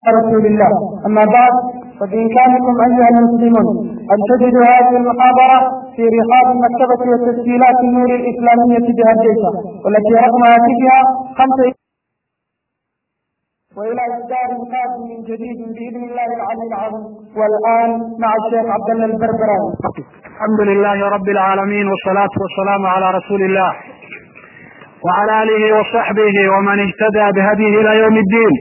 رسول الله أما بعد فبإمكانكم أيها المسلمون أن تجدوا هذه المحاضرة في رحاب مكتبة وتسجيلات النور الإسلامية بهديسة والتي رقم هاتفها خمسة وإلى إصدار قادم من جديد بإذن الله العلي العظيم والآن مع الشيخ عبد الله البربراوي الحمد لله رب العالمين والصلاة والسلام على رسول الله وعلى آله وصحبه ومن اهتدى بهديه إلى يوم الدين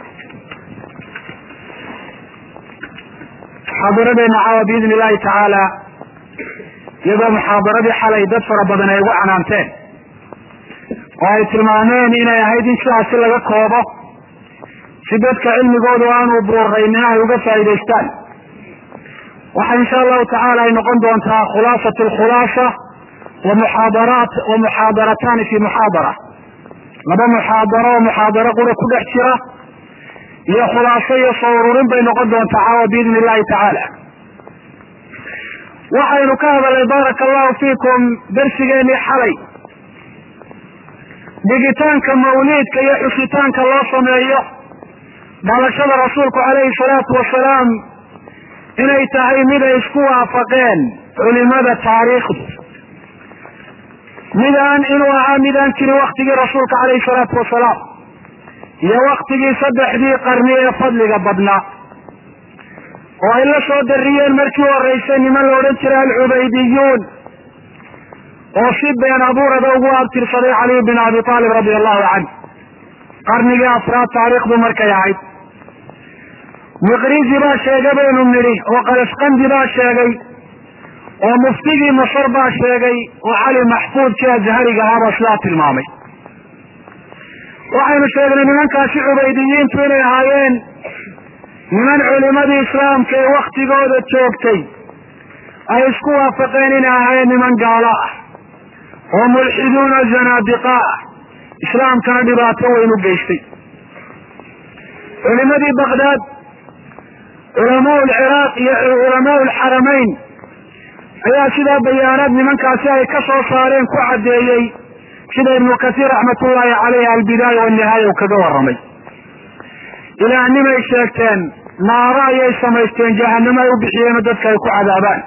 muxaadaradeena caawa biidni illahi tacaala iyadoo muxaadaradii xalay dad fara badan ay ugu canaanteen oo ay tilmaameen inay ahayd in sidaasi laga koobo si dadka cilmigoodu aanu buuraynin ay uga faa'idaystaan waxa insha allahu tacaala ay noqon doontaa khulaasat alkhulaasa wa muxaadaraat wa muxaadarataani fi muxaadara laba muxaadaro oo muxaadaro qura ku dhex jira iyo khulaaso iyo soo ururin bay noqon doontaa caawa biidni illahi tacaala waxaynu ka hadalnay baaraka allahu fiikum darsigeenii xalay dhigitaanka mawliidka iyo xusitaanka loo sameeyo dhalashada rasuulku calayhi salaatu wasalaam inay tahay mid ay isku waafaqeen culimada taariikhdu midaan inuu ahaa midaan jirin waktigii rasuulka calayhi salaatu wasalaam iyo waktigii saddexdii qarni ee fadliga badnaa oo ay la soo dariyeen markii horeysay niman la odhan jiray alcubaydiyuun oo si been abuurada ugu abtirsaday caliy bin abi aalib radia allahu canh qarnigii afraad taariikhdu markay ahayd miqrizi baa sheegay baynu nidhi oo qalasqandi baa sheegay oo muftigii masar baa sheegay oo cali maxfuudkii azhariga ahaabaa sidaa tilmaamay waxaynu sheegnay nimankaasi cubaydiyiintu inay ahaayeen niman culimadii islaamka ee waktigooda joogtay ay isku waafaqeen inay ahaayeen niman gaalo ah oo mulxiduuna zanaadiqa ah islaamkana dhibaato weyn u geystay culimadii baqdaad culamaa lciraaq iyo culamaa lxaramayn ayaa sidaa bayaanaad nimankaasi ay ka soo saareen ku caddeeyey sida ibnu kasiir raxmatullaahi caleyh albidaaya wanihaaya uu kaga warramay ilaahnimay sheegteen naaro ayay samaysteen jahanamo ay u bixiyeenoo dadka ay ku cadaabaan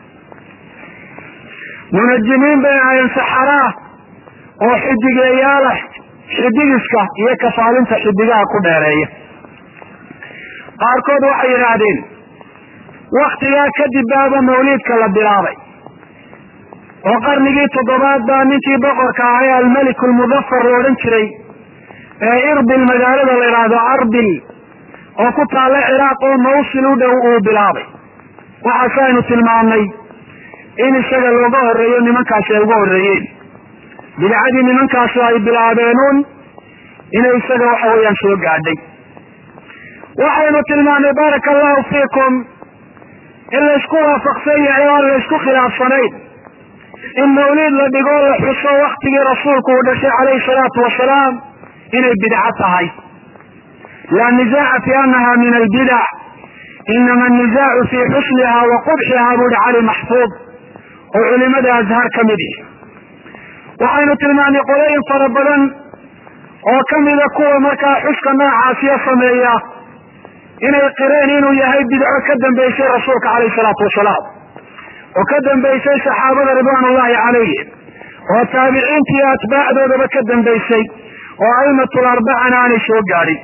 munajimiin bay ahaayeen saxaraa oo xidigeeyaala xidigiska iyo kafaalinta xidigaha ku dheereeya qaarkood waxay yidhaahdeen waktigaa kadib baaba mawliidka la bilaabay oo qarnigii toddobaad baa ninkii boqorka ahay almelik lmudafar la odhan jiray ee irbil magaalada la yidhaahdo arbil oo ku taalla ciraaq oo mawsil u dhow uu bilaabay waxaase aynu tilmaamnay in isaga looga horreeyo nimankaasi ay uga horreeyeen bidcadii nimankaasu ay bilaabeenuun inay isaga waxa weeyaan soo gaadhay waxaynu tilmaamnay baaraka allahu fiikum in laysku waafaqsan yahay oo aan laysku khilaafsanayn in mawliid la dhigo la xuso waktigii rasuulku uu dhashay calayhi salaatu wasalaam inay bidco tahay laa nisaaca fi anaha min albidac inama anisaacu fii xusniha wa qubxiha buu hi cali maxfuud oo culimada azhar ka mid ihi waxaynu tilmaamnay qolooyin fara badan oo kamida kuwa markaa xuska noocaasiya sameeya inay qireen inuu yahay bidco ka dambeysay rasuulka calayhi salaatu wasalaam oo ka dambaysay saxaabada ridwaan ullahi calayhim oo taabiciinta iyo atbaacdoodaba ka dambaysay oo aimatul arbacana aanay soo gaadhin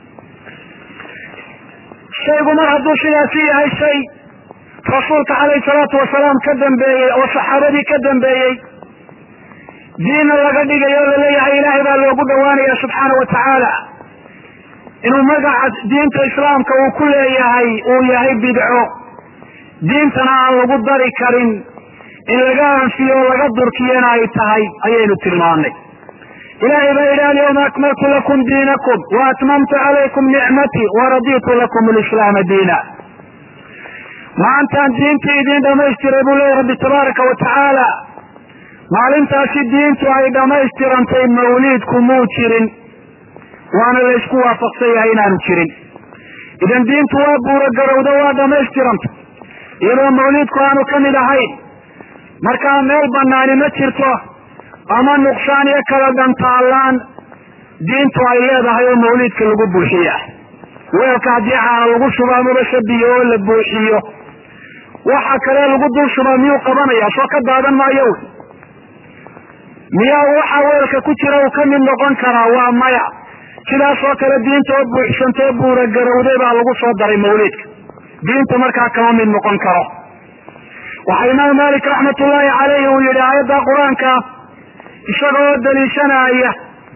shaygu mar hadduu sidaasi yahay shay rasuulka calayhi salaatu wasalaam ka dambeeyey oo saxaabadii ka dambeeyey diinna laga dhigayo o laleeyahay ilaahay baa loogu dhawaanaya subxaana wa tacaala inuu magaca diinta islaamka uu ku leeyahay uu yahay bidco diintana aan lagu dari karin in laga anfiyo o laga durkiyana ay tahay ayaynu tilmaanay ilahay baa yidhi alyawma akmaltu lakum diinakum wa atmamtu calaykum nicmatii waraditu lakum lislaama diina maantaan diintii idiin dhamaystiray buu leeyahy rabbi tabaaraka wa tacaala maalintaasi diintu ay dhammaystirantay mawliidku muu jirin waana laysku waafaqsan yahay inaanu jirin idan diintu waa buuragarowda waa dhammaystiranta iyadoo mawliidku aanu ka mid ahayn markaa meel banaani ma jirto ama nuqsaan iyo kala dhantaallaan diintu ay leedahay oo mawliidka lagu buuxiya weelka haddii caana lagu shubo amaba shabiyo oo la buuxiyo waxa kale lagu dul shubaa miyuu qabanaya soo ka daadan maayo wy miyaa waxa weelka ku jira uu ka mid noqon karaa waa maya sidaas oo kale diinta oo buuxsantoo buura garowday baa lagu soo daray mawliidka diinta markaa kama mid noqon karo waxaa imaam malik raxmatullaahi caleyhi uu yihi aayadda qur-aanka isaga oo daliishanaya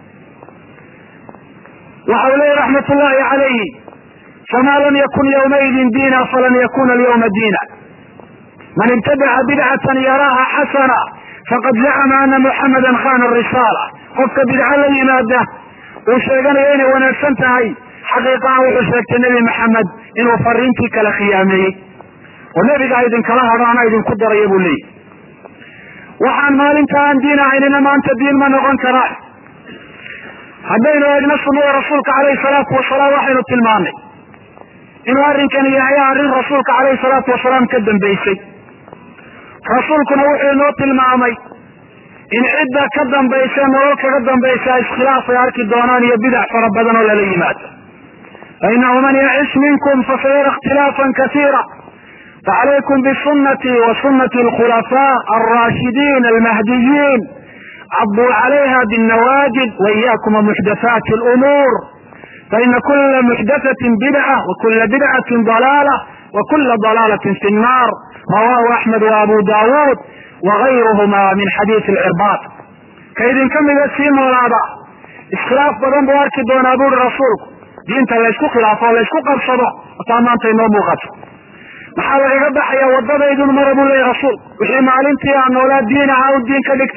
waxa uu leeyahy raxmatullaahi calayhi famaa lam yakun yawmaidin diina falan yakuna alyawma diina man ibtadaca bidcatan yaraaha xasana faqad zacama ana muxamadan khana risaala qofka bidco la yimaada uu sheeganayo inay wanaagsan tahay xaqiiqaha wuxuu sheegtay nebi maxamed inuu fariintii kala khiyaameeyey oo nebigaa idinkala hadho ana idinku daraya buu leeyahy waxaan maalinta aan diin ahaynina maanta diin ma noqon karaan haddaynu eegno sunnada rasuulka caleyhi salaatu wasalaam waxaynu tilmaanay inuu arrinkani yahay arrin rasuulka caleyhi salaatu wasalaam ka dambeysay rasuulkuna wuxuu inoo tilmaamay in cidda ka dambaysa nolol kaga dambaysa iskhilaaf ay arki doonaan iyo bidac fara badan oo lala yimaado fainahu man yacish minkum fasayara ikhtilaafan kasiira facalaykum bisunati wa sunati alkhulafaa alraashidiin almahdiyiin cabduu calayha binnawaajid waiyakum wamuxdathaati alumuur faina kula muxdathatin bidca wa kula bidcatin dalaala wa kula dalaalatin fi nnaar rawahu axmed wa abu daawuud wagayruhuma min xadiisi alcirbaad ka idinka mida sii noolaada iskhilaaf badan buu arki doonaa buuri rasuulku diinta laysku khilaafo o laysku qabsado ataa maanta inoo muuqato maxaa lagaga baxaya wadadaydun mara buu leeyahy rasuulku wixii maalintii aan noolaa diin ahaa u diin ka dhigta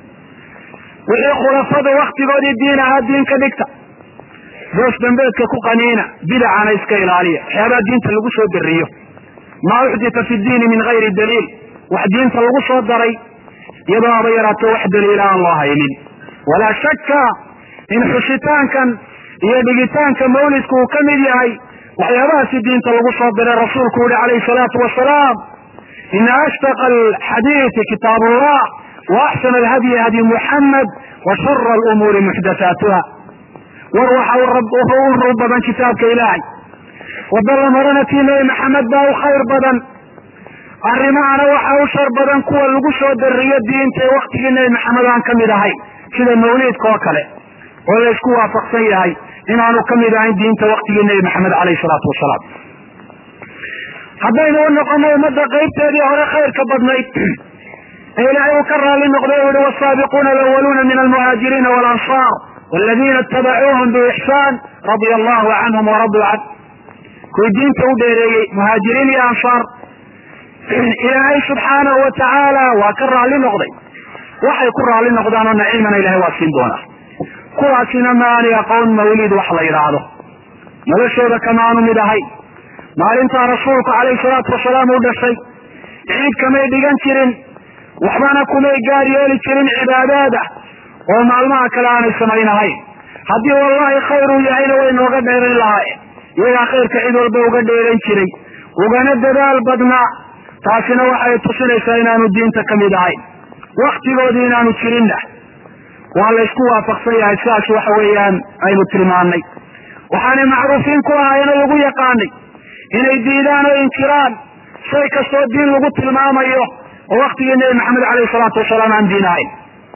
wixii khulafada waktigoodii diin ahaa diin ka dhigta doos dambeedka ku qaniina bidacana iska ilaaliya waxyaabaha diinta lagu soo dariyo maa uxdita fi diini min gayri daliil wax diinta lagu soo daray iyadoo aba yaraato wax daliila aan loo haynin walaa shakka in xusitaankan iyo dhigitaanka mawlidku uu ka mid yahay waxyaabahaasi diinta lagu soo diray rasuulku yihi calayhi salaatu wasalaam ina ashtaqa alxadiidi kitaab allah wa axsana alhadyi hadyi muxamed wa shara alumuuri muxdathaatuha war waxa u rur badan kitaabka ilaahay wadda la marana tii nebi maxamed baa u khayr badan arrimahana waxa u shar badan kuwa lagu soo dariyo diinta ee waktigii nebi maxamed aan ka mid ahayn sida mawliidka oo kale oo laysku waafaqsan yahay inaanu ka mid ahayn diinta waktigii nebi maxamed caleyhi salaatu wasalaam haddaynu u noqono ummadda qaybteedii hore khayrka badnayd ee ilaahay uu ka raali noqday u yihi wasaabiquuna alawaluuna min almuhaajiriina walansaar waladiina itabacuuhum biixsaan radia allahu canhum waraduu can kuwii diinta u dheereeyey muhaajiriin iyo ansaar ilaahay subxaanahu wa tacaala waa ka raali noqday waxay ku raali noqdaan oo naciimana ilahay waa siin doonaa kuwaasina maani aqoon mawliid wax la yidhaahdo noloshooda kamaanu mid ahay maalintaa rasuulku calayhi salaatu wasalaam u dhashay ciid kamay dhigan jirin waxbana kumay gaar yeeli jirin cibaadaada oo maalmaha kale aanay samaynahayn haddii wallahi khayr uu yahayna way nooga dheerayn lahaayeen iyagaa khayrka cid walba uga dheeran jiray ugana dadaal badnaa taasina waxay tusinaysaa inaanu diinta ka mid ahayn waktigoodii inaanu jirinna waa laysku waafaqsan yahay sidaas waxa weeyaan aynu tilmaanay waxaanay macruufiin ku ahaayeenoo lagu yaqaanay inay diidaan oo inkiraan shay kastoo diin lagu tilmaamayo oo waktigii nebi maxamed caleyhi salaatu wasalaam aan diin ahayn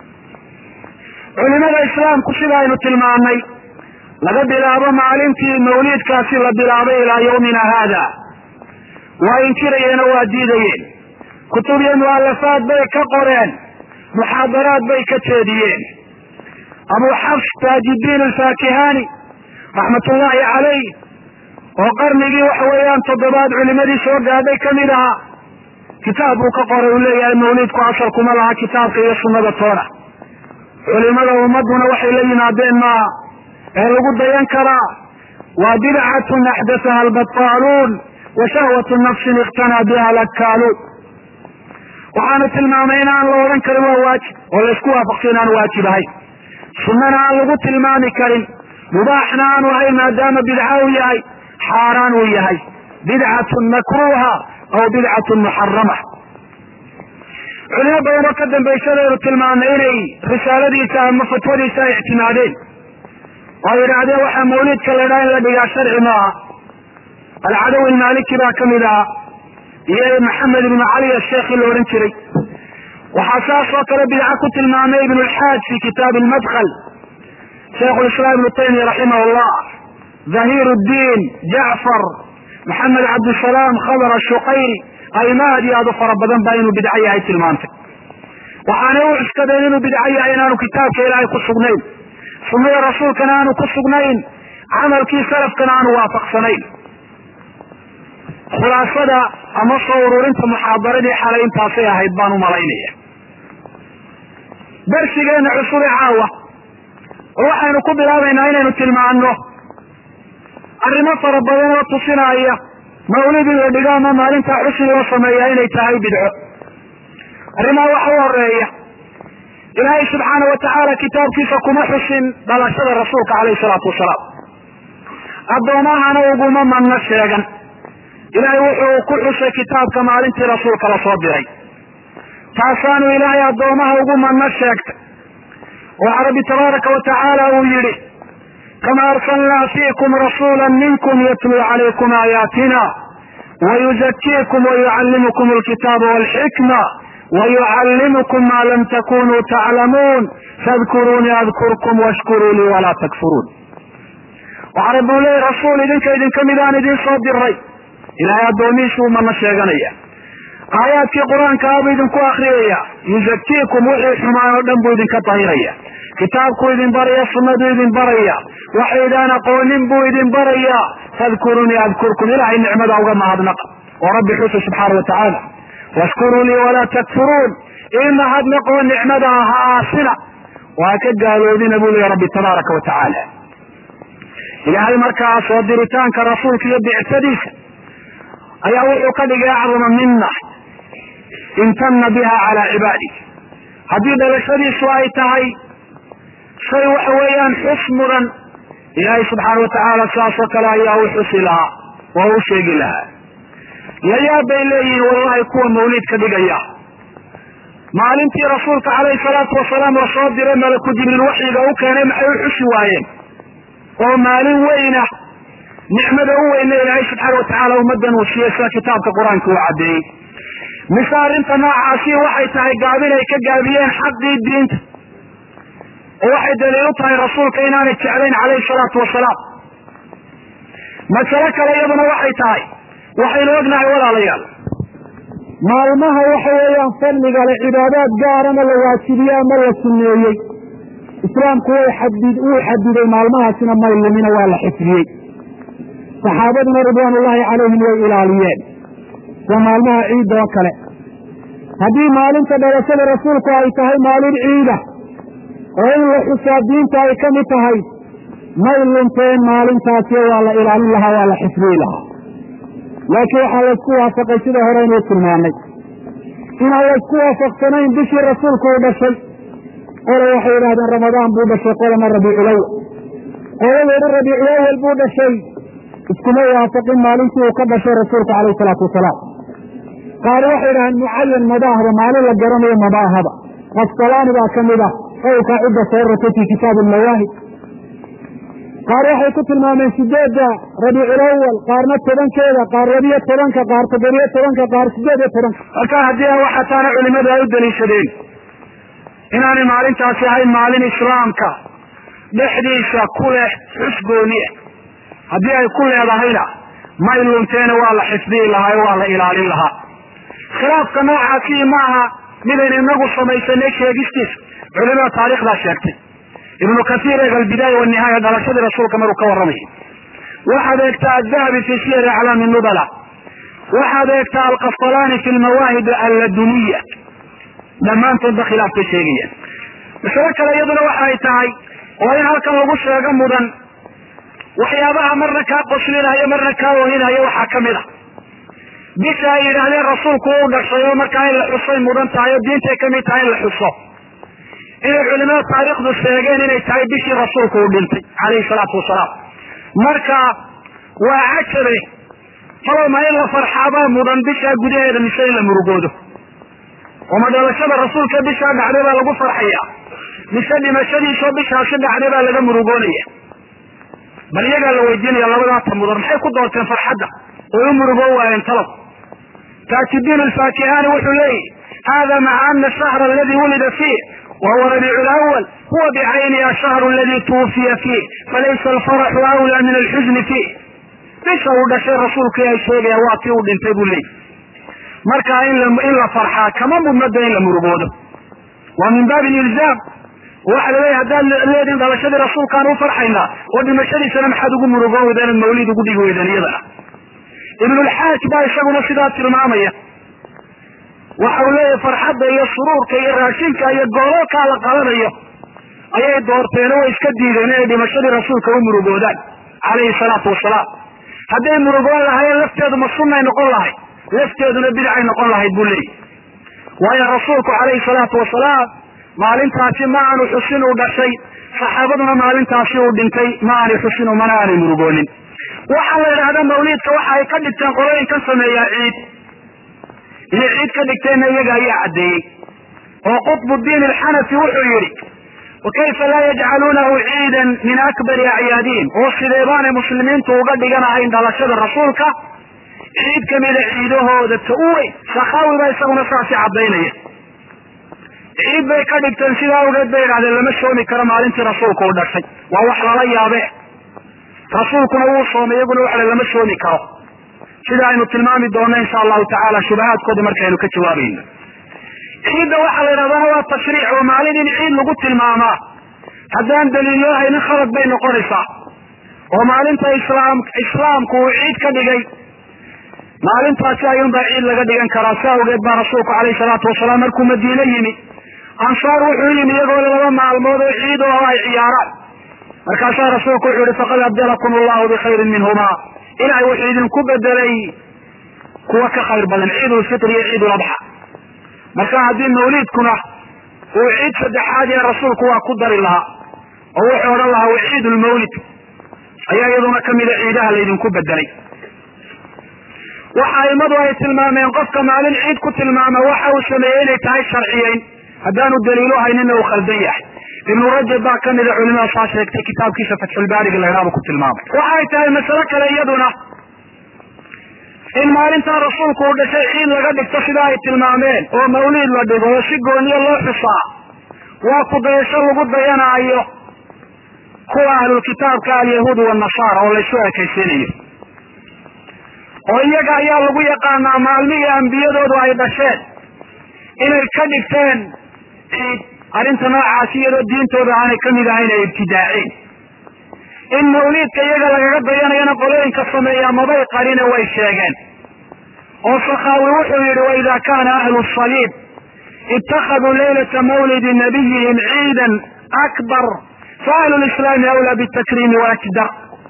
culimada islaamku sida aynu tilmaanay laga bilaabo maalintii mawliidkaasi la bilaabay ilaa yawmina haada waa inkirayeen oo waa diidayeen kutub iyo mu'alafaad bay ka qoreen muxaadaraad bay ka jeediyeen abu xafs taajidiin alfaakihani raxmatullaahi calayh oo qarnigii waxa weeyaan toddobaad culimadii soo gaadhay ka mid ahaa kitaab buu ka qoray uu leeyahay mawliidku asalkuma laha kitaabka iyo sunnada toona culimada ummaduna waxay la yimaadeen maaha ee lagu dayan karaa waa bidcatun axdathaha albataaluun wa shahwatu nafsin ikhtanaa biha alakkaaluun waxaanu tilmaamay in aan la odhan karin waa waajib oo laysku waafaqsan inaan waajib ahayn sunnana aan lagu tilmaami karin mubaaxna aanu ahayn maadaama bidca uu yahay xaaraan uu yahay bidcatun makruuha aw bidcatun muxarama culimo badan oo ka dambaysadaynu tilmaamnay inay risaaladiisa ama fatwadiisa ay ictimaadeen oo ay yidhaahdeen waxaa mawliidka la ydhaha in la dhigaa sharci maaha alcadawi almaliki baa kamid ahaa iyo maxamed ibnu cali asheekhi la odhan jiray waxaa saas oo kale bidca ku tilmaamay ibnu lxaaj fi kitaabi lmadkl shaikhu lislaam ibnu taymiya raximah llah dhahir ddiin jacfar maxamed cabdisalaam khadr ashuqayri aymaad iyo aad u fara badan baa inuu bidco yahay tilmaantay waxaanay u cuskadeen inuu bidco yahay inaanu kitaabka ilaahay ku sugnayn sunnada rasuulkana aanu ku sugnayn camalkii salafkana aanu waafaqsanayn khulaasada ama soo ururinta muxaadaradii xalay intaasay ahayd baan u malaynaya darsigeena cusube caawa oo waxaynu ku bilaabaynaa inaynu tilmaano arrimo fara badan oo tusinaya mawlid in la dhigo ama maalintaa xusin loo sameeyaa inay tahay bidco arrimaha waxa u horeeya ilaahay subxaana watacaala kitaabkiisa kuma xusin dhalashada rasuulka caleyhi salaatu wasalaam addoomahana uguma manno sheegan ilaahay wuxuu ku xusay kitaabka maalintii rasuulka lasoo diray taasaanu ilaahay addoomaha ugu manno sheegtay waxa rabbi tabaaraka wa tacaala uu yidhi kama arsalnaa fiikum rasuula minkum yatluu calaykum aayaatina wayuzakiikum wayucallimukum alkitaaba walxikma wayucallimukum maa lam takunuu taclamuun fadkuruunii adkurkum washkuruu lii walaa takfuruun waxaa rabbi u leeyay rasuul idinka idinka midaan idiin soo diray ilaahay addoomihiisuu mana sheeganaya aayaadkii qur-aanka abuu idinku akriyaya yuzakiikum wixii xumaan oo dhan buu idinka dahiraya kitaabkuu idin baraya sunnaduu idin baraya waxaydaan aqoonin buu idin baraya fadkurunii adkurkum ilahay nicmada uga mahadnaqa oo rabbi xusa subxaana watacaala washkuruu lii walaa takfuruun ii mahadnaqoo nicmada ha aasina waa ka gaaloodina buu leeya rabbi tabaaraka wa tacaala ilaahay markaa soo diritaanka rasuulka iyo bicsadiisa ayaa wuxuu ka dhigay acdama mina imtana biha calaa cibaadi haddii dhalashadiisu ay tahay shay waxa weeyaan xus mudan ilaahay subxaana watacaala sidaas oo kale ayaa u xusi lahaa oo u sheegi lahaa layaab bay leeyihiin wallahi kuwa mawlid ka dhigaya maalintii rasuulka calayhi salaatu wasalaam lasoo diray malaku jibriil waxyiga u keenay maxay u xusi waayeen oo maalin weyna nicmada u weyna ilaahay subxaana watacaala ummadan uu siiyey sida kitaabka qur-aanka uu caddeeyey mise arrinta noocaasi waxay tahay gaabin ay ka gaabiyeen xaqii diinta oo waxay daliil u tahay rasuulka inaanay jeclayn calayhi salaatu wasalaam masale kale iyaduna waxay tahay waxaynu ognahay walaalayaal maalmaha waxa weeyaan fadliga le cibaadaad gaarana la waajibiye ama la suneeyey islaamku way xadid wuu xadiday maalmahaasina may lumina waa la xifdiyey saxaabaduna ridwaan ullahi calayhim way ilaaliyeen waa maalmaha ciidda oo kale haddii maalinta dhalashada rasuulku ay tahay maalin ciida oo in la xusaa diinta ay ka mid tahay may lunteen maalintaasi waa la ilaalin lahaa waa la xifdiyi lahaa laakiin waxaa laysku waafaqay sida hore inuu tilmaamay inaan laysku waafaqsanayn bishii rasuulku uu dhashay qole waxay yidhahdeen ramadaan buu dhashay qolana rabiiculawal qolada yidhi rabiiculawal buu dhashay iskuma waafaqin maalintii uu ka dhashay rasuulku calayhi salaatu wasalaam qaar waxay yidhahdeen mucayan madaahba maalin la garanayo madaahaba qasalaani baa ka mid ah qowlkaa cidda soo ratay fii kitaabi almawaahib qaar waxay ku tilmaameen sideedda rabiiculawal qaarna tobankeeda qaar labiyo tobanka qaar toddobiyo tobanka qaar sideed iyo tobanka marka haddii a waxaa taana culimadu ay u daliishadeen inaanay maalintaasi ahayn maalin islaamka dhexdiisa ku leh xus gooniya haddii ay ku leedahayna may lunteena waa la xifdiyi lahaa o waa la ilaalin lahaa khilaafka noocaasi maaha midaynu inagu samaysanay sheegistiisa culimada taarikhdaa sheegtay ibnu kasiir eeg albidaaya wanihaaya dhalashadii rasuulka maruu ka warramayay waxaad eegtaa adahabi fi siyari aclaami nubala waxaad eegtaa alqasalaani fi lmawaahib alladuniya dhammaantoodba khilaaf bay sheegayaan masalo kale iyaduna waxay tahay oo in halkan lagu sheego mudan waxyaabaha marna kaa qoslinaya marna kaa ohinaya waxaa kamid a bisha ay yidhaahdeen rasuulku u dhashay oo markaa in la xusay mudan tahay oo diintay kamid tahay in la xuso inay culimada taariikhdu sheegeen inay tahay bishii rasuulku uu dhintay calayhi salaatu wasalaam marka waa cajabe falowma in la farxaabaa mudan bishaa gudaheeda mise in la murugoodo oo ma dhalashada rasuulka bishaa dhacday baa lagu farxaya mise dhimashadiisoo bishaasi dhacday baa laga murugoonaya bal iyagaa la weydiinaya labadaata mudan maxay ku doorteen farxadda way u murugoon waayeen talab taajiddiin alfaakihani wuxuu leeyahy hada maca ana ashahra aladi wulida fiih wahuwa rabiicu lawal huwa bicayni ashahru aladi tuwufiya fiih falaysa alfaraxu awlaa min alxusni fiih bisha uu dhashay rasuulku ay sheegaya waa tii uu dhintay buu leeyahy marka in la farxaa kama mudnada in la murugoodo waa min baabi ilzaam waxa la leeyahy haddaad leediin dhalashadii rasuulkaan u farxaynaa oo dhimashadiisana maxaad ugu murugoon weydaan mawlid ugu dhigi weydaan iyadana ibnulxaaj baa isaguna sidaa tilmaamaya waxa uu leeyahay farxadda iyo suruurka iyo raashinka iyo goololkaa la qabanayo ayay doorteen oo way iska diideen inay dhimashadii rasuulka u murugoodaan calayhi salaatu wasalaam hadday murugoon lahaayeen lafteedu ma sunnay noqon lahayd lafteeduna bidcay noqon lahayd buu leeyahy waayo rasuulku calayhi salaatu wasalaam maalintaasi ma aanu xusin uu dhashay saxaabaduna maalintaasi uu dhintay ma aanay xusin mana aanay murugoonin waxaa la yidhahdaa mawliidka waxa ay ka dhigteen qolooyinkan sameeyaa ciid inay ciid ka dhigteenna iyaga ayaa caddeeyey oo qutbuddiin alxanafi wuxuu yidhi wakayfa laa yajcaluunahu ciidan min akbari acyaadihim oo sidee baanay muslimiintu uga dhiganahayn dhalashada rasuulka ciid kamida ciidahooda ta u weyn sakaawi baa isaguna saasi caddaynaya ciid bay ka dhigteen sidaa awgeed bay idhahdeen lama soomi karo maalintii rasuulku u dhashay waa wax lala yaabe rasuulkuna wuu soomay iyaguna waxa lama soomi karo sida aynu tilmaami doonno insha allahu tacaala shubahaadkooda markaynu ka jawaabayno ciidda waxaa la yidhahdana waa tashriic oo maalin in ciid lagu tilmaamaa haddaan daliilyo haynin khalad bay noqonaysaa oo maalinta islaam islaamku uu ciid ka dhigay maalintaasi ayuunbaa ciid laga dhigan karaa si awgeed baa rasuulku calayhi salaatu wasalaam markuu madiine yimi ansaar wuxuu yimi iyagoo laba maalmood oo ciid oo ay ciyaaraan markaasaa rasuulku wuxuu yihi faqad abdalakum allahu bikhayrin minhuma ilahay wuxuu idinku bedelay kuwa ka khayr badan ciid ulfitr iyo ciid uladxa marka haddii mawliidkuna uu ciid saddexaad ee rasuulku waa ku dari lahaa oo wuxuu odhan lahaa wa ciid lmawlid ayaa iyaduna kamida ciidaha laydinku bedelay waxa aimadu ay tilmaameen qofka maalin ciid ku tilmaama waxa uu sameeyey inay tahay sharciyeyn haddaanu daliilo haynina uu khaldan yahay ibnu rajab baa kamida culimada saa sheegtay kitaabkiisa fatxulbaariga laydhaaba ku tilmaamay waxay tahay masalo kale iyaduna in maalintaa rasuulku uu dhashay ciid laga dhigto sida ay tilmaameen oo mawliid la dhigo oo si gooniyo loo xusaa waa kudayasho lagu dayanaayo kuwa ahlulkitaabka alyahuud wanasaara oo laysu ekaysiinayo oo iyaga ayaa lagu yaqaanaa maalmihii ambiyadoodu ay dhasheen inay ka dhigteen ciid arrinta noocaasi iyadoo diintooda aanay kamid ahayn ay ibtidaaceen in mawliidka iyaga lagaga dayanayana qolooyinka sameeyaa mabay qarine way sheegeen oo sakaawi wuxuu yihi waida kana ahlu saliib itakaduu laylata mawlidi nabiyihim ciidan akbar fa ahlu lislaami awlaa bitakriimi waakdar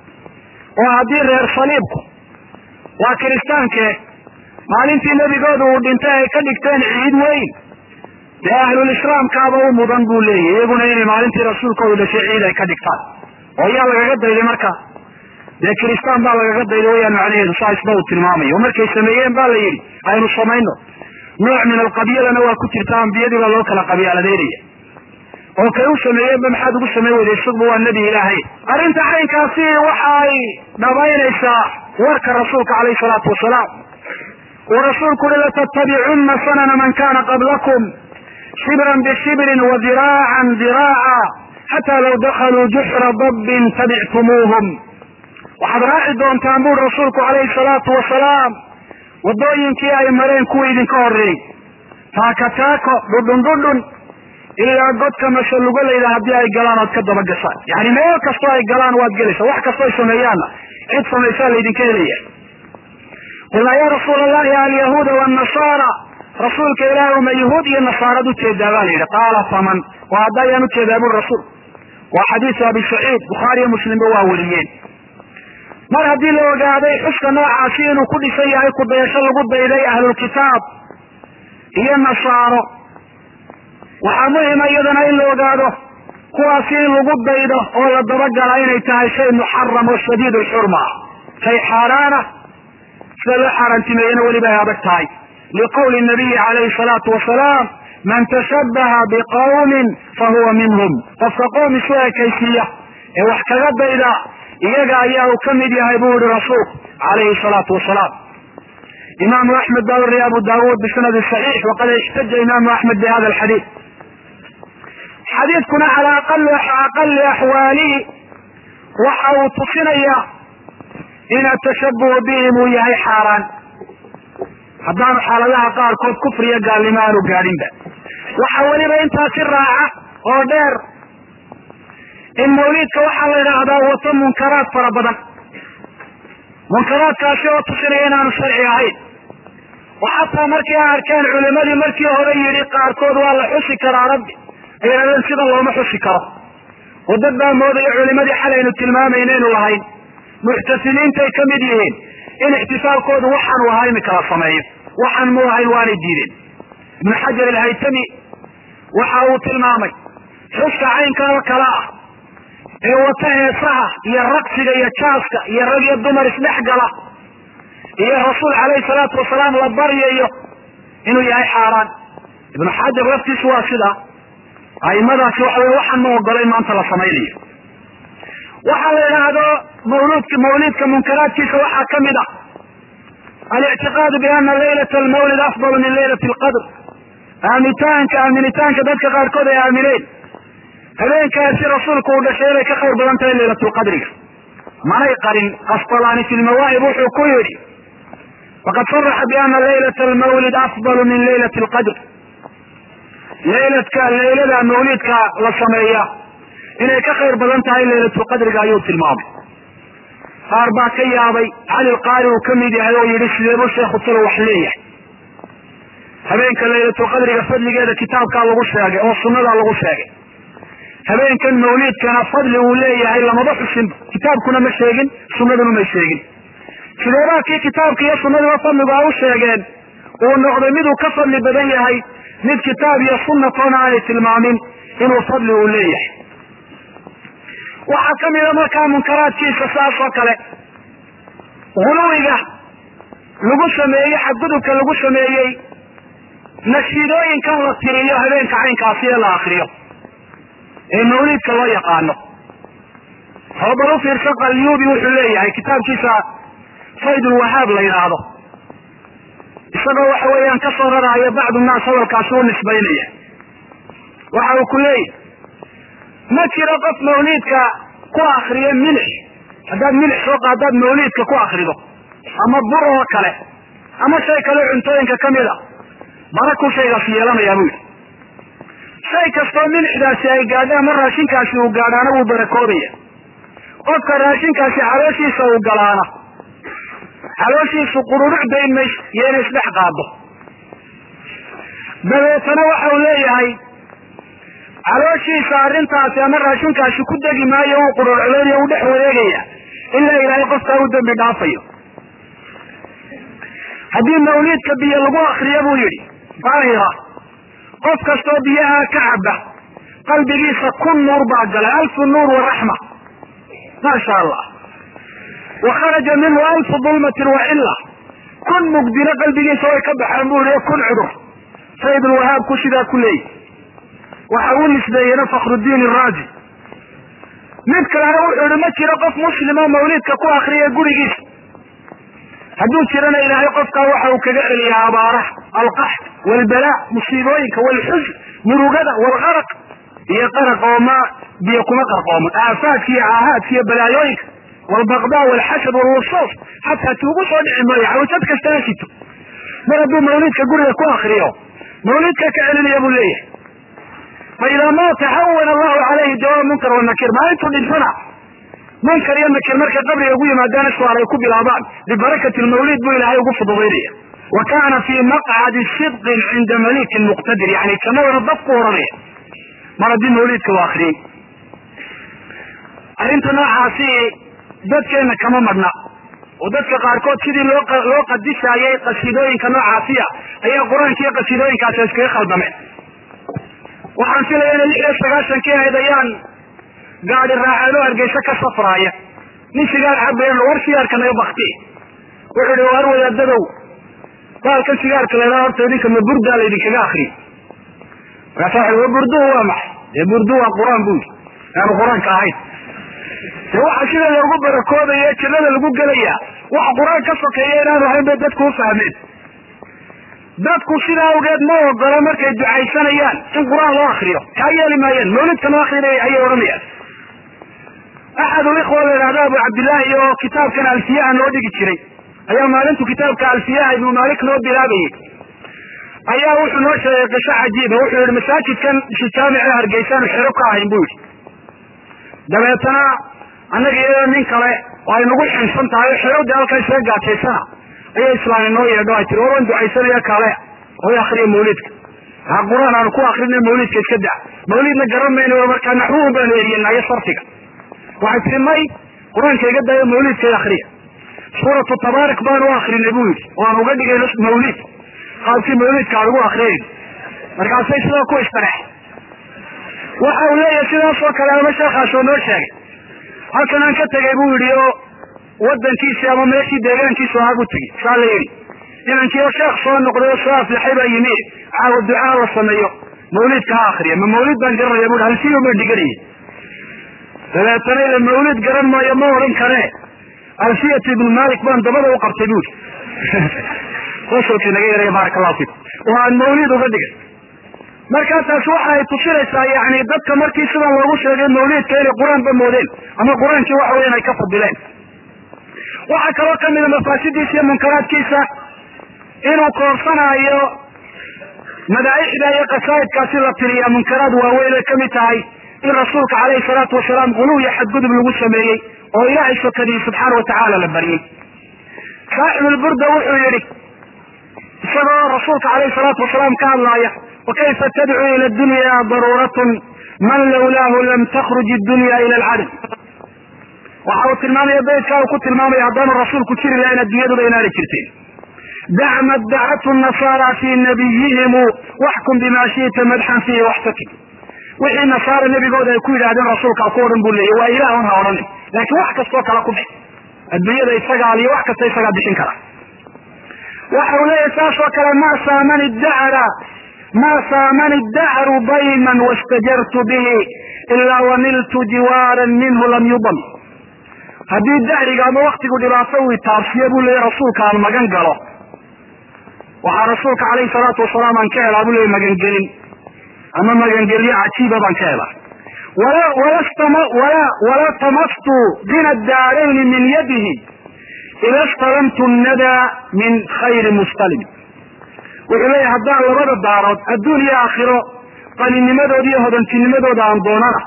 oo haddii reer saliibku waa kiristaanke maalintii nebigooda uu dhintay ay ka dhigteen ciid weyn dee ahlulislaamkaaba u mudan buu leeyahy iyaguna inay maalintii rasuulkoodu dhashay ciid ay ka dhigtaan oo yaa lagaga dayday marka dee kiristaan baa lagaga dayday wayaan macnaheedu saa isba uu tilmaamayo oo markay sameeyeen ba la yidhi aynu samayno nooc min alqabyalana waa ku jirta ambiyadii baa loo kala qabyaaladeynaya oo kay u sameeyeenba maxaad ugu samayn weyday isagba waa nebi ilaahay arrinta caynkaasi waxa ay dhabaynaysaa warka rasuulka calayhi salaatu wasalaam uu rasuulku uhi latattabicunna sanana man kana qablakum shibran bishibrin wa diraacan diraaca xataa law dakaluu juxra dabbin tabictumuuhum waxaad raaci doontaan buri rasuulku calayhi salaatu wasalaam waddooyinkii ay mareen kuwii idinka horreeyey taaka taako dhudhun dhudhun ilaa godka mashalugalayda haddii ay galaan oad ka daba gashaan yani meel kastoo ay galaan waad gelaysa wax kastoo ay sameeyaanna cid samaysaa laydinka helaya qulnaa ya rasuul allahi alyahuuda wanasaara rasuulka ilaahi uma yahuud iyo nasaarad ujeedaa baa la yidhi qaala faman oo hadda ayaan ujeedaa buri rasuul waa xadiisu abi saciid bukhaari iyo muslimba waa wariyeen mar haddii la ogaaday xuska noocaasi inuu ku dhisan yahay kudayasho lagu dayday ahlulkitaab iyo nasaaro waxaa muhima iyadana in la ogaado kuwaasi in lagu daydo oo la dabagala inay tahay shay muxaram oo shadiid lxurma shay xaaraana sida loo xaaraantimeeyena weliba ay adag tahay liqowli nabiyi calayhi salaatu wasalaam man tashabbaha biqawmin fahuwa minhum qofka qoom isu ekaysiiya ee wax kaga dayda iyaga ayaa uu ka mid yahay buu yihi rasuulku calayhi salaatu wasalaam imaamu axmed baa wariya abu daawuud bisanadi saxiix waqad ixtaja imaamu axmed bi hada alxadiid xadiidkuna calaa aqali axwaalihi waxa uu tusinaya in atashabuhu bihim uu yahay xaaraan haddaanu xaaladaha qaarkood kufriya gaalnimo aanu gaadhinba waxa weliba intaasi raaca oo dheer in mawliidka waxaa la idhaahdaa wato munkaraad fara badan munkaraadkaasi oo tusinaya inaanu sharci ahayn oo xataa markii a arkeen culimadii markii hore yidhi qaarkood waa la xusi karaa rabbi ay yidhahdeen sidan looma xusi karo oo dad baa moodaya culimadii xalaynu tilmaamaynaenu lahayn muctasiliintay ka mid yihiin in ixtifaalkoodu waxaanu ahaa imika la sameeyo waxaan mu ahayn waanay diideen ibnu xajar alhaytami waxa uu tilmaamay xuska caynka oo kale ah ee wata heesaha iyo raqsiga iyo jaaska iyo rag iyo dumar isdhex gala iyo rasuul calayhi salaatu wasalaam la baryayo inuu yahay xaaraan ibnu xajar laftiisu waa sidaa aimadaasi waxa wey waxaan ma ogolayn maanta la samaynayo waxaa la idhaahdo mawludka mawlidka munkaraadkiisa waxaa ka mid ah alictiqaadu bi ana laylata almawlid afdalu min laylati alqadr aamitaanka aaminitaanka dadka qaarkood ay aamineen habeenkaasi rasuulku uu dhashay inay ka khayr badan tahay laylatulqadriga manay qarin qasbalaani fi lmawaahib wuxuu ku yidhi faqad saraxa bi ana laylata almawlid afdalu min laylati alqadr layladka laylada mawlidka la sameeya inay ka khayr badan tahay laylatulqadriga ayuu tilmaamay qaar baa ka yaabay cali qaari uu kamid yahay oo yihi sideebuu sheekhu talo wax leeyahay habeenka laylatulqadriga fadligeeda kitaabkaa lagu sheegay oo sunnadaa lagu sheegay habeenkan mawliidkana fadli uu leeyahay lamaba xusinba kitaabkuna ma sheegin sunnaduna may sheegin sideebaa kii kitaabka iyo sunnaduba fadligu a u sheegeen uu noqday miduu ka fadli badan yahay mid kitaab iyo sunnatoona aanay tilmaamin inuu fadli uu leeyahay waxaa ka mida markaa munkaraadkiisa saas oo kale guluwiga lagu sameeyey xadgudubka lagu sameeyey nashiidooyinkan la tiriyo habeenka caynkaasi ee la akriyo ee mawliidka loo yaqaano oo bal u fiirsa qalyuubi wuxuu leeyahay kitaabkiisa faydulwahaab la yidhaahdo isagoo waxa weeyaan ka soo raraayo bacdu naas hadalkaasi u nisbaynaya waxa uu ku leeyahy ma jiro qof mawliidka ku akriyo milix haddaad milix soo qaadaad mawliidka ku akrido ama bur oo kale ama shay kale cuntooyinka kamid a barakuu shaygaas yeelanayaa buu yidhi shay kastoo milixdaasi ay gaadho ama raashinkaasi uu gaadhaana wuu barakoobaya qofka raashinkaasi calooshiisa uu galaana calooshiisu qururuc dayn mayso iyo inay isdhex qaado dabeetana waxa uu leeyahay calooshiisa arrintaasi ama raashinkaasi ku degi maayo uu qururucleynaya u dhex wareegaya ilaa ilaahay qofkaa u dembi dhaafayo haddii mawliidka biyo lagu akriyo buu yidhi daahira qof kastoo biyaha ka caba qalbigiisa kun nuur baa galay alfu nuur waraxma maasha allah wa kharaja minhu alfu dulmatin wa cilla kun mugdina qalbigiisa way ka baxeen buu yihi kun cudur saydulwahaabku sidaa ku leeyahy waxa uu nisbeeyena fakhrudiin iraazi mid kalena wuxuu yihi ma jiro qof muslimo mawliidka ku akriya gurigiisa hadduu jirana ilaahay qofkaa waxa uu kaga celiyaa abaaraha alqaxd walbalaa musiibooyinka walxusn murugada walqaraq iyo qaraq oo ma biyo kuma qarqoomo aafaadka iyo caahaadka iyo balaayooyinka walbaqdaa walxasad walwusuus xataa tuugu soo dhici maayo xawsad kasta ha sito mar hadduu mawliidka guriga ku akriyo mawliidka ka celinaya buu leeyahay fa idaa maata hawana allahu calayhi jawaab munkar wanakir maalintuu dhintana munkar iyo nakir markay qabriga ugu yimaadaana suaal ay ku bilaabaan bibarakati lmawlid buu ilaahay ugu fududaynaya wa kaana fii maqcadi sidqin cinda malikin muqtadir yani jannadana dab ku oranaya mar haddii mawliidka u akriyey arrinta noocaasi dadkeena kama madhna oo dadka qaarkood sidii loo loo qadishaayay qasiidooyinka noocaasiya ayaa qur-aanka iyo qasiidooyinkaasi iskaga khaldameen waxaan filaya inay lix iyo sagaashankii ahayd ayaan gaadi raaceen oo hargeysa ka safraaya nin sigaar cabayan war sigaarka naga bakti wuxuu ihi war wadaadadow baalkan sigaarka laydhaa horta idinka ma burdaa laydinkaga akriyo markaasa wa burduhu waa maxay dee burdu waa qur-aan bu yidhi aanu qur-aanka ahayn de waxa sida loogu barakoobayo jannada lagu gelaya wax qur-aan ka sokeeya inaanu ahayn bay dadku u fahmeen dadku sidaa awgeed ma ogolo markay ducaysanayaan in qur-aan loo akriyo kaa yeeli maayeen mawlidka loo akrinaya ayay odhanayaan axad ulikhwa la yidhahda abu cabdillaahi oo kitaabkan alfiyaha noo dhigi jiray ayaa maalintu kitaabka alfiyaha ibnu malik noo bilaabayay ayaa wuxuu noo sheegay qisho cajiiba wuxuu yihi masaajidkan isu jaamice hargeysaanu xero ka ahayn bu yidhi dabeetana annaga iyadoo nin kale oo ay nagu xinsan tahay oo xerowda halkaa isaga gaajaysana ayaa islaami noo yeedho ay tiri waban ducaysanaya kale oy akriya mawlidka ha qur-aan aanu ku akrina mawlidka iska da mawlidna garan mayno markaa naxwuhu baanu eriyanayo sarfiga waxay tihi may qur-aanka iga dayo mawlidka akriya suuratu tabaarik baanu u akrinay bu yidhi oo aan uga dhigayno mawlid qaabkii mawlidka aan ugu akriyayn markaasay sidaa ku istareex waxa uu leeyahay sidaas oo kale ama sheekhaasoo noo sheegay halkan aan ka tegay buu yidhi oo wadankiisii ama meeshii deegaankiisu ahaa buu tegey saa la yidhi inankiio sheekh soo noqday oo soo aflaxay baa yimi caawa ducaa la sameeyo mawlidka ha akriya ma mawlid baan garanaya bu halsiyo baan dhiganayay dabeetana ila mawlid garan maayo ma odhan kare alfiyat ibnu malik baan dabada u qabtay buuri qosolkii naga yaraya baaraka allahu fiikum oo aan mawlid uga dhigay markaa taas waxa ay tusinaysaa yani dadka markii sidan loogu sheegay mawlidka inay qur-aanba moodeen ama qur-aankii waxa weyan ay ka fadileen waxaa kaloo kamida mafaasidiisa iyo munkaraadkiisa inuu koorsanaayo madaaixda iyo qasaa'idkaasi la tiriya munkaraad waaweyn ay kamid tahay in rasuulka caleyhi salaatu wasalaam guluw iyo xadgudub lagu sameeyey oo ilaahay sokadii subxaana watacaala la baryey saaxibulburda wuxuu yihi isagoo rasuulka caleyhi salaatu wasalaam ka hadlaaya wakayfa tadcuu ila dunya daruuratun man lawlaahu lam takruj dunya ila alcadam waxa uu tilmaamaya beydkaa uu ku tilmaamaya haddaanu rasuulku jiri lahayn adduunyaduba inaanay jirteen dac ma dacatu nasaara fii nabiyihimu waxkum bima shi'ta madxan fiihi waxtakim wixii nasaara nebigooda ay ku yidhahdeen rasuulkaa ku odhan buu leeyay waa ilaah un ha odhanin laakiin wax kastoo kala ku bix adduunyada isagaa iyo wax kasta isagaa bixin kara waxa uu leeyahay saas oo kale ma saamani dacra ma saamani dacru dayman wastajartu bihi ilaa waniltu jiwaaran minhu lam yudam haddii dahriga ama waktigu dhibaato uu itaabsiyo buu leeyahy rasuulka aan magan galo waxaa rasuulka calayhi salaatu wasalaam aan ka helaa buu leeyahy magangelin ama magangelyo cajiiba baan ka helaa wala tamastu bina daarayni min yadihi ila stalamtu nadaa min khayri mustalim wuxuu leeyahy haddaan labada daarood adduun iyo aakhiro qalinimadooda iyo hodantinimadooda aan doonana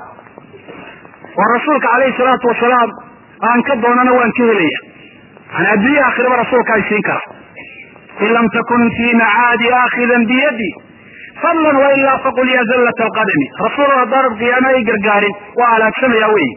oo rasuulka calayhi salaatu wasalaam aan ka doonana waan ka helaya yani adduunya aakhiraba rasuulka ay siin kara in lam takun fii macaadi aakhidan biyadi fadlan wailaa faqul ya zallat alqadami rasuul haddaanad qiyaama ay gargaarin waa halaagsamaya wey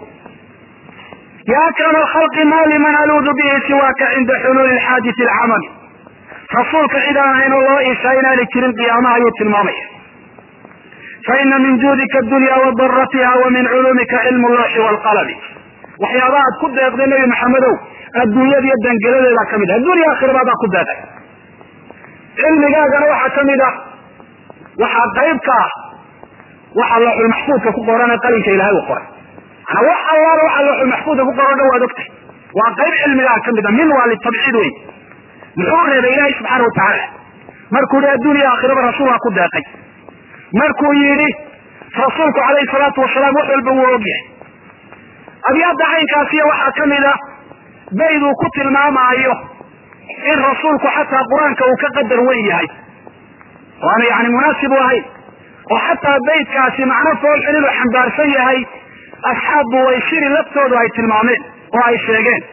ya akrama alkhalqi ma liman aluudu bihi siwaaka cinda xuluuli lxaadisi alcamal rasuulka cid aan ahayn oo loo iishaa inaanay jirin qiyaamaha ayuu tilmaamaya faina min juudika adunya wa daratiha wa min culuumika cilmu looxi waalqalami waxyaabaha ad ku deeqday nebi maxamedow adduunyada iyo dangeladeedaa kamid ah addunya aakhiraba adaa ku deeqay cilmigaagana waxaa kamid ah waxaa qayb ka ah waxa looxulmaxfuudka ku qoran ee qalinka ilahay u qoray manaa wax allaala waxa looxulmaxfuudka ku qoran o dhan waad ogtay waa qayb cilmigaa kamid a min waa litabciid wey muxuu reebay ilaahay subxaana watacaala markuu yihi addunya aakhiraba rasuulkaa ku deeqay markuu yidhi rasuulku calayhi salaatu wasalaam wax walba wuu ogyahay abyaadda caynkaasiya waxaa kamid a bayd uu ku tilmaamaayo in rasuulku xataa qur-aanka uu ka qadar weyn yahay waana yani munaasib u ahayn oo xataa baydkaasi macno foolxun inuu xambaarsan yahay asxaabbu waysiri laftoodu ay tilmaameen oo ay sheegeen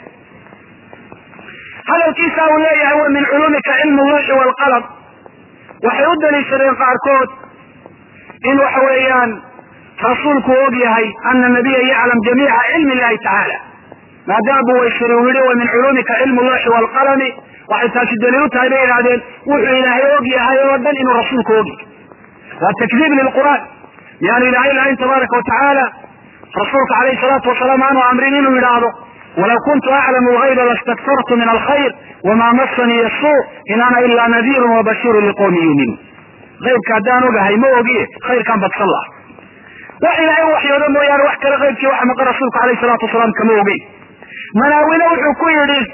hadalkiisa uu leeyahay wa min culuumika cilmu luuxi waalqalab waxay u daliishadeen qaarkood in waxa weeyaan rasuulku og yahay ana nabiya yaclam jamiica cilmi illahi tacaala maadaama waysiri uu yihi wa min culuumika cilmu luuxi waalqalami waxay taasi daliil u tahay bay idhahdeen wuxuu ilaahay og yahay oo dhan inuu rasuulku og yahay waa takdiib lilqur'aan miyaanu ilaahay lahayn tabaaraka watacaala rasuulka calayhi salaatu wasalaam aanu amrin inuu yidhaahdo walaw kuntu aclamu lgayba lastaktartu min alkhayr wamaa masanii asuu in ana ilaa nadiirun wabashiirun liqowmi yuuminuun aybka haddaan ogahay ma ogiye khayrkaan badsan laha wax ilaahay u waxyoodo mooyaane wax kale qaybkii waxa maqan rasuulka calayhi salaatu wasalaam kama ogeyn manaawine wuxuu ku yidhi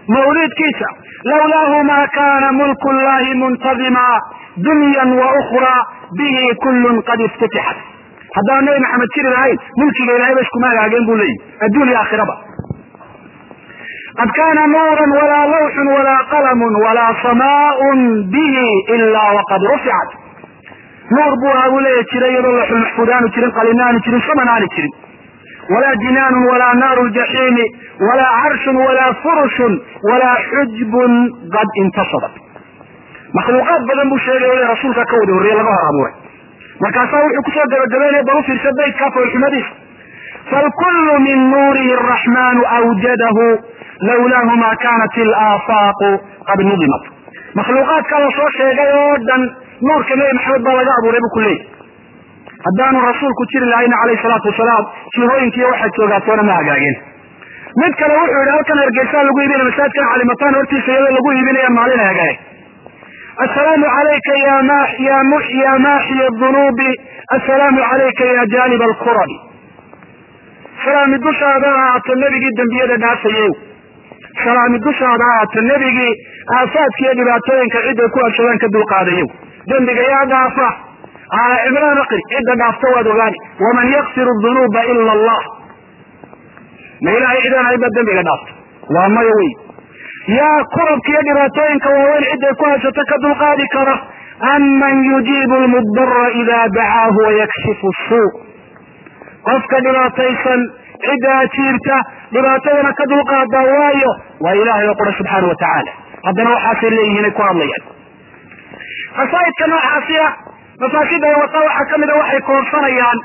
mawliidkiisa lawlaahu ma kana mulku llahi muntadima dunyan wa ukhraa bihi kullun qad iftutixat haddaan nabi maxamed jiri lahayn mulkiga ilahay ba iskuma hagaageen buu leeyihi adduun iyo aakhiraba qad kana nuuran walaa lawxun walaa qalamun walaa samaaun bihi ila waqad ruficat nuur buu ahaa buu leeya jiray iyadoo laxul maxfuud aanu jirin qalina aanu jirin saman aanu jirin walaa jinaanun walaa naaru ljaxiimi walaa carshun walaa furushun walaa xujbun qad intasabat makhluuqaad badan buu sheegay rasuulka ka wada horreeye laga hor abuuray markaasaa wuxuu kusoo gabagabeynaya bal u fiirsa baydkaa foolxumadiisa falkullu min nuurihi araxmaanu awjadahu lawlaahu ma kanat ilaafaaqu qad nudimat makhluuqaadka la soo sheegay oo dhan nuurka nebi maxamed baa laga abuuray buu ku leeyahy haddaanu rasuulku jiri lahayna calayhi salaatu wasalaam jihooyinkiiyo waxaad joogaatoona ma hagaageen mid kale wuxuu yidhi halkan hargeysaa lagu iibinaya masaajidkan calimataan hortiisa iyadoo lagu iibinaya maalin hagaag assalaamu calayka ya ma ya mu ya maaxiya dunuubi assalaamu calayka ya jaanib alkurabi salaami dushaada ahaato nebigii dembiyada dhaafayew salaami dushaada ahaato nebigii aafaadka iyo dhibaatooyinka cidday ku abshadaan ka dulqaadayow dembiga yaa dhaafa cimraan aqri cidda dhaafta waad ogaani waman yakfiru dunuuba ila allah ma ilahay cidaan ahayn baa dembiga dhaafta waa maya wey yaa kurabka iyo dhibaatooyinka waaweyn cidday ku habsato ka dulqaadi kara aman yujiibu lmudara ida dacaahu wayakshifu suu qofka dhibaataysan cidda ajiirta dhibaatadana ka dulqaadaa waayo waa ilaahay oo qura subxaana wa tacaala haddana waxaasay leeyihiin ay ku hadlayaan qasaa'idka noocaasi ah mafaasida ay wataa waxaa kamida waxay koonsanayaan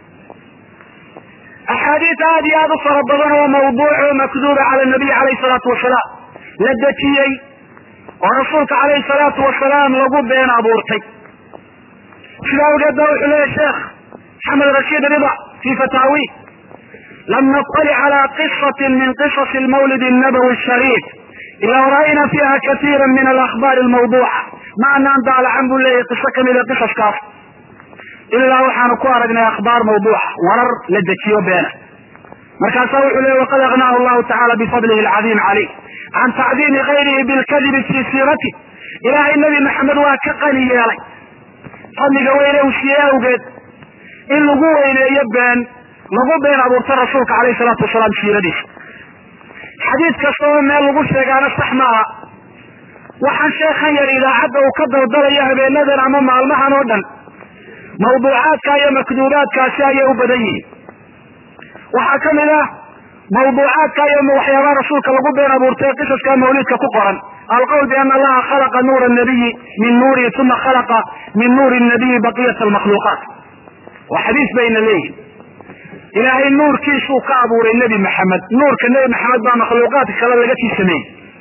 axaadiis aada iyo aada u fara badan oo mawduuc oo makduuba cala nabiy calayhi salaatu wasalaam la dejiyey oo rasuulka calayhi salaatu wasalaam lagu been abuurtay sidaa awgeed ba wuxuu leeyahy sheekh maxamed rashiid rida fi fataawi lam naطalic cala qisatin min qisasi lmawlid الnabawi الshariif ila ra'ayna fiha katiira min alakhbaari almawduuca ma anaan daalacan buu leeyahy qiso kamida qisaskaas ilaa waxaanu ku aragnay akhbaar mawduuca warar la dejiyo beena markaasaa wuxuu leeyay waqad agnaahu llahu tacala bifadlihi alcadiim calayh can tacdiimi gayrihi bilkadibi fii siirati ilaahay nebi maxamed waa ka qani yeelay fadliga weyne uu siiyey awgeed in lagu weyneeyo been lagu been abuurto rasuulka calayhi salaatu wasalaam siiradiisa xadiid kasta oo meel lagu sheegaana sax ma aha waxaan sheekhan yar idaacadda uu ka daldalayo habeenadan ama maalmahan oo dhan mawduucaadka iyo makduubaadkaasi ayay u badan yihiin waxaa kamid ah mawduucaadka iyo waxyaabaha rasuulka lagu been abuurtay qisaska mawlidka ku qoran alqowl biana allaha khalaqa nuura nabiyi min nuurihi uma khalaqa min nuuri nabiyi baqiyat almakhluuqaat waa xadiis bayna leeyihin ilaahay nuurkiisuu ka abuuray nebi maxamed nuurka nebi maxamed baa makhluuqaadka kale laga sii sameeyey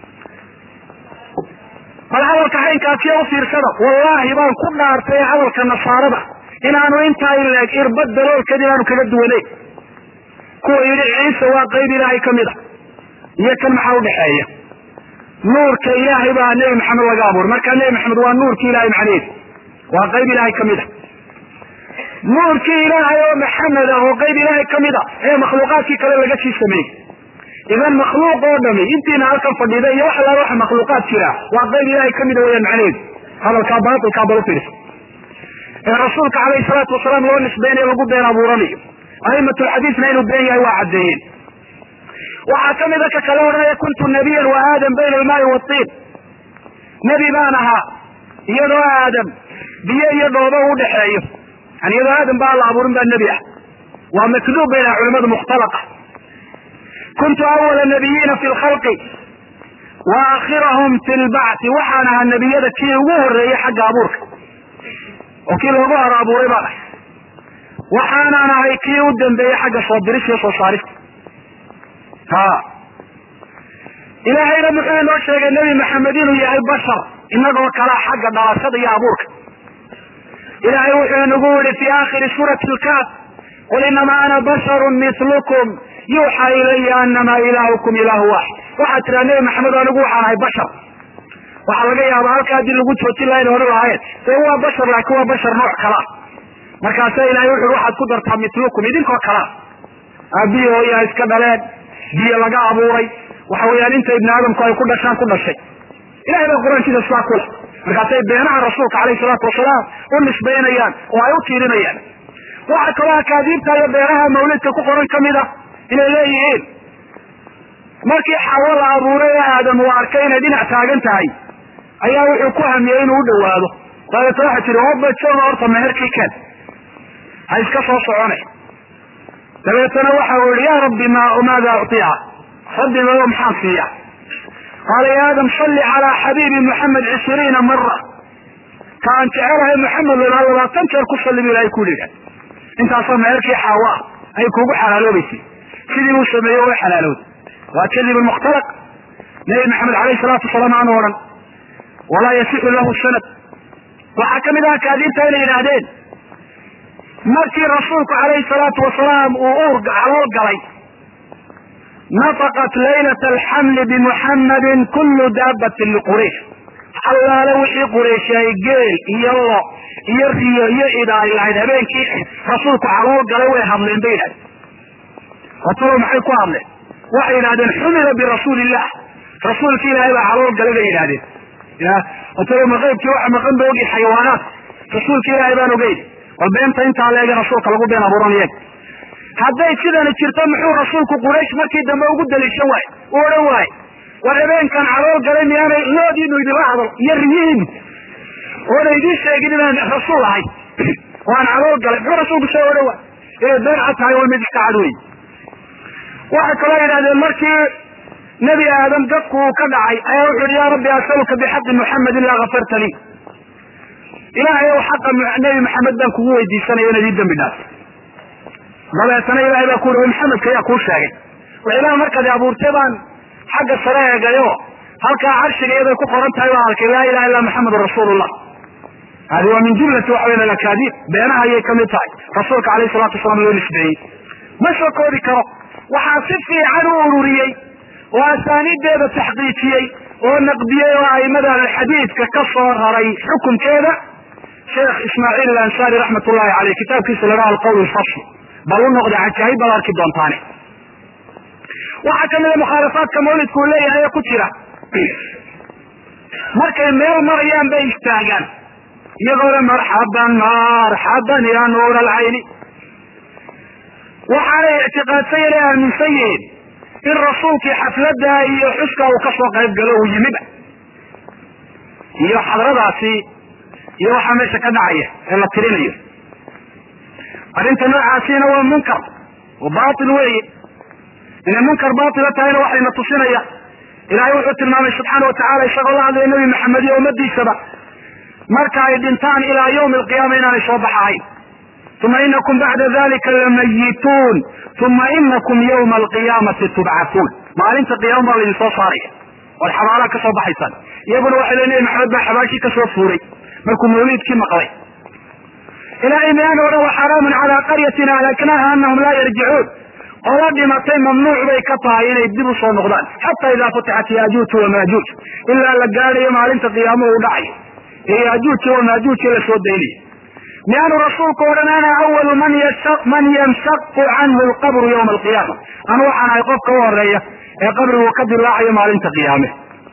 bal hadalka haynkaasiyo u fiirsada wallaahi baan ku dhaartay hadalka nasaarada inaanu intaa ileeg irbad daloolkeed inaanu kaga duwaneyn kuwa yidhi ciise waa qayb ilaahay kamid a iyo kan maxaa udhaxeeya nuurka ilaahay baa nebi maxamed laga abuuray markaa nebi maxamed waa nuurkii ilahay macnaheedu waa qayb ilaahay kamid a nuurkii ilaahay oo maxamed ah oo qayb ilaahay kamid a ee makhluuqaadkii kale laga sii sameeyey idan makhluuq oo dhami intiina halkan fadhida iyo wax alaala waxa makhluuqaad jira waa qayb ilaahay kamida weyaan macnaheedu hadalkaa baatilkaa bal ufiirsa ee rasuulka calayhi salaatu wasalaam loo nisbeynayo lagu been abuuranayo aimatulxadiisna inuu been yahay waa caddeeyeen waxaa kamida ka kale odhanaya kuntu nabiyan wa aadam bayna almaai watiin nebi baan ahaa iyadoo aadam biyo iyo dhoobo u dhexeeyo yani iyadoo aadam ba la abuurin baa nebi ah waa makduub bay laha culimadu mukhtalaqa kuntu awala nabiyiina fi lkhalqi wa aakhirahum fi lbacti waxaan ahaa nebiyada kii ugu horeeyey xagga abuurka oo kii loogu hor abuuray baan ahay waxaanaan ahay kii u dambeeyey xagga soo diris iyo soo saarista ha ilaahayna muxuu inoo sheegay nebi maxamed inuu yahay bashar inagoo kalaa xagga dhalashada iyo abuurka ilaahay wuxuu inagu yihi fi aakhiri suurati lkaaf qul inamaa ana basharu milukum yuuxa ilaya anama ilaahukum ilaahu waaxid waxaad tiraa nebi maxamed anigu waxaan ahay bashar waxaa laga yaaba halka haddii lagu joojin laha ina odhan lahaayeen dee waa bashar laakiin waa bashar nooc kalaa markaasa ilahay wuxu waxaad ku dartaa milukum idinkoo kalaa aabbihi hooyaa iska dhaleen biyo laga abuuray waxa weeyaan inta ibni aadamku ay ku dhashaan ku dhashay ilahay baa qur-aankiisa sidaa ku leh markaasay beenaha rasuulka caleyhi salaatu wasalaam u nisbaynayaan oo ay u tiirinayaan waxa kaloo akaadiibta iyo beenaha mawlidka ku qoran kamid ah inay leeyihiin markii xawo la abuuray ee aadam uu arkay inay dhinac taagan tahay ayaa wuxuu ku hamiyey inuu u dhawaado dabeeta waxa tiri obajoona horta meherkii ken ha iska soo socone dabeetana waxa uu yihi ya rabbi ma maada uطiica rabbi mayo maxaan siiya qaala ya aadam salli calaa xabiibi muxamed cishriina mara ka aan jecelahay muxamed la labaatan jeer ku salli bu ilahay ku yiha intaasoo meherkii xaawa ah ay kugu xalaaloobaysay sidii uu sameeyey way xalaalowday waa kadib mukhtalaq nabi maxamed alayh salaatu wasalaam aanu odhan walaa yasixu lahu sanad waxaa kamid ah akaadiibta inay yidhaahdeen markii rasuulku calayhi salaatu wasalaam uu uur calool galay nafaqat laylata alxamli bimuxammadin kullu daabatin liquraysh allaale wixii quraysh ay geel iyo lo iyo riyo iyo ida ay lahayd habeenkii rasuulku calool galay way hadleen bay yidhahdeen watalo maxay ku hadleen waxay yidhahdeen xumila birasuuli illah rasuulki ilaahay baa calool galay bay yidhahdeen ya watalo maqaybkii waxa maqan ba ogi xayawaanaat rasuulka ilaahay baan ogeyn bal beenta intaa leege rasuulka lagu been abuuranayeg hadday sidani jirto muxuu rasuulku quraysh markii dambe ugu daliishan waaye u odhan waaye war habeenkan calool galay miyaanay loodiinu idinla hadal iyo riyihiinu oona idiin sheegin inaan rasuul ahay waan calool galay muxuu rasuulku soo odhan waay inay been cad tahay waa mid iska cad wey waxay kaloo yidhahdeen markii nebi aadam dadku uu ka dhacay ayaa wuxu uhi ya rabbi asaluka bixaqi muxamed ilaa kafarta lii ilaahay ow xaqa nebi maxamed baan kugu weydiisanaya inaad ii dambi dhaaf dabeetana ilahay baa ku uri maxamedka ayaa kuu sheegay wax ilaah markaad abuurtay baan xagga sare eegayo halkaa carshiga iyaday ku qoran tahay baan arkay laa ilaha illa maxamedun rasuulullah hadi waa min jumlati waxa weyan alakaadiib beenaha ayay kamid tahay rasuulka alayhi salatu wasalaam loo nisbeeyey ma soo koobi karo waxaa si fiican u ururiyey oo asaaniideeda taxqiijiyey oo naqdiyey oo aimada xadiidka ka soo raray xukunkeeda sheekh ismaaciil alansaari raxmat ullahi caleyh kitaabkiisa la dhaha alqawl lfasl bal u noqda cajaahib baad arki doontaane waxaa kamida mukhaalafaadka mawlidku uu leeyahay ee ku jira markay meel marayaan bay istaagaan iyagoo le marxaban marxaban ya nuur alcayni waxaanay ictiqaadsan yale aaminsan yihiin in rasuulkii xafladda iyo xuska uu kasoo qayb galo uu yimiba iyo xadradaasi iyo waxaa meesha ka dhacaya ee la tirinayo arrinta noocaasina waa munkar oo batil weeye inay munkar batila tahayna waxayna tusinaya ilahay wuxuu tilmaamay subxaana watacala isagoo la hadlaya nebi maxamed iyo ummadiisaba marka ay dhintaan ilaa yawmi alqiyaama inaanay soo baxahayn uma inakum bacda dalika lamayituun uma inakum yawma alqiyaamati tubcatuun maalinta qiyaama baa laydin soo saaraya oad xabaalaha ka soo baxaysaan iyaguna waxay le nebi maxamed baa xabaashii kasoo fuuray markuu mawliidkii maqlay ilahay miyaana odhan wa xaraamun calaa qaryatin ahlaknaha anahum laa yarjicuun qola dhimatay mamnuuc bay ka tahay inay dib usoo noqdaan xataa idaa futixat yaajuuj wamaajuuj ilaa la gaadhayo maalinta qiyaamo u dhacayo ee yaajuuji wamaajuuji la soo daynayo miyaanu rasuulku odhan ana awalu man man yanshaqu canhu lqabru yawma alqiyaama anu waxaan ahay qofka u horeeya ee qabrigu ka dilaacayo maalinta qiyaame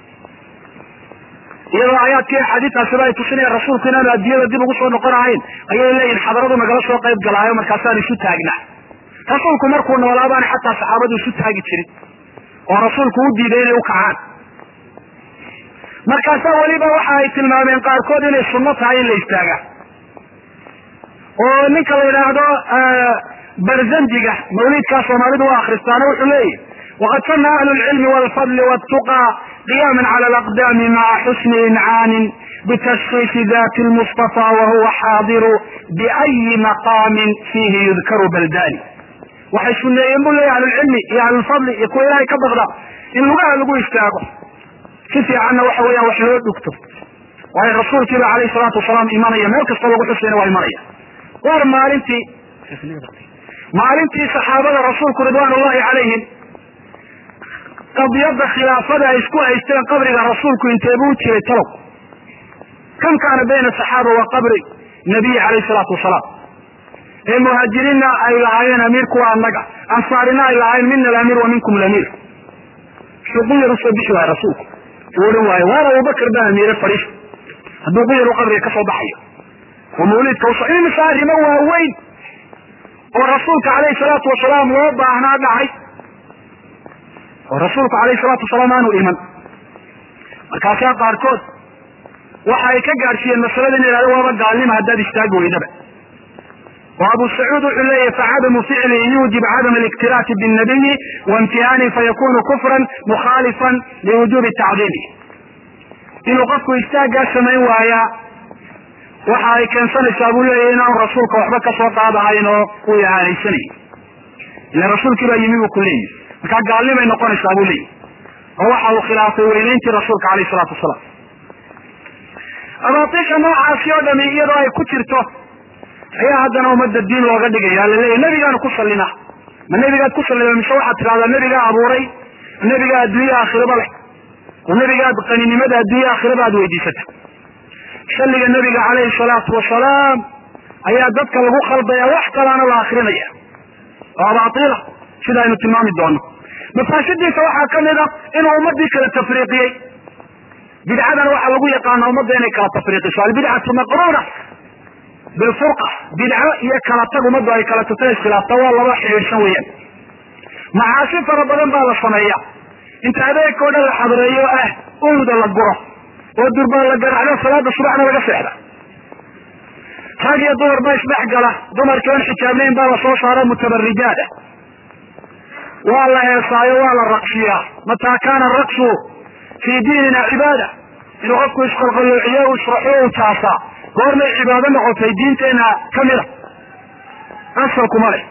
iyadoo aayaadkii axaadiistaasiba ay tusinayaan rasuulku inaanu addunyada dib ugu soo noqon ahayn ayay leeyihin xadaradu nagala soo qayb galaayo markaasaan isu taagnaa rasuulku markuu noolaabaana xataa saxaabadu isu taagi jirin oo rasuulku u diiday inay u kacaan markaasaa weliba waxa ay tilmaameen qaarkood inay sunno tahay in la istaaga oo ninka la yidhaahdo barzandiga mawliidkaa soomaalidu u akristaana wuxuu leeyahy waqad sana ahlu lcilmi walfadli wاtuqى qiyama cala alaqdami maca xusni incaanin bitashkiisi dati lmustafa wahuwa xaadiru biayi maqaamin fiihi yudkaru baldani waxay suneeyeen bu leeyahy ahlulcilmi iyo ahlulfadli iyo kuwa ilahay ka baqda in lugaha lagu istaago si fiicanna waxa weeyaan wax loo dhugto waayo rasuulkiiba alayh salaatu wasalaam imanaya meel kastoo lagu xusayna waa imanaya war maalintii maalintii saxaabada rasuulku ridwaan ullahi calayhim qadiyada khilaafada ay isku haysteen qabriga rasuulku inteebuu u jiray talow kam kaana bayna saxaaba wa qabri nabiyi calayh salaatu wasalaam ee muhaajiriinna ay lahaayeen amiirku waa annaga ansaarina ay lahaayeen mina alamiir wa minkum lamiir shuqu yar usoo bixi waayo rasuulku uu odhan waayo waar abubakar baa amiire fadhiis hadduu ku yaru qabriga kasoo baxayo oo mawliidka uso imisa arrimo waaweyn oo rasuulka calayhi salaatu wasalaam loo baahnaa dhacay oo rasuulku calayhi salaatu wasalaam aanu iman markaasaa qaarkood waxa ay ka gaadhsiiyeen masalada in yidhahdo waaba gaalnima haddaad istaagi weydaba oo abu sacuud wuxuu leeyahy facadamu ficlihi yuujib cadam aliktiraati binnabiyi waimtihaani fayakunu kufran mukhaalifan liwujubi tacdiimi inuu qofku istaaggaa samayn waayaa waxa ay keensanaysaa buu leeyahy inaanu rasuulka waxba kasoo qaadahayn oo uu ihaanaysanay ila rasuulkii baa yimi buu ku leeyihi markaa gaalnimay noqonaysaa buu leeyahy oo waxa uu khilaafay weynayntii rasuulka alayh isalaatu wasalaam abaatiisha noocaasi oo dhami iyadoo ay ku jirto ayaa haddana ummadda diin looga dhigaya laleeyahy nebigaanu ku sallina ma nebigaad ku sallida mise waxaad tidhahdaa nebigaa abuuray nebigaa adduunya aakhiraba leh oo nebigaad qaninimada adduunya aakhiraba aad weydiisata salliga nebiga calayhi salaatu wasalaam ayaa dadka lagu khaldaya wax kalaana la akrinaya oo abaatiila sida aynu tilmaami doono mafaasidiisa waxaa ka mid a inuu ummadii kala tafriiqiyey bidcadana waxaa lagu yaqaana ummadda inay kala tafriiqiso albidcatu maqruuna bilfurqa bidco iyo kala tag ummaddu ay kala tagto iskhilaafta waa laba xidhiidhsan weeyaan macaasi fara badan baa la sameeya inta adeegkao dhan la xadreeyo ah uuda la guro oo durbaan la garacdo salaada subaxna laga seexda rag iyo dumar ba isdhex gala dumarkii on xijaabnayn baa lasoo saaro mutabarijaada waa la heesaayo waa la raqsiyaa mataa kaana raqsu fii diinina cibaada inuu qofku isqalqaloociyo u israxo u taasaa goormay cibaado noqotay diinteena kamida asalkuma leh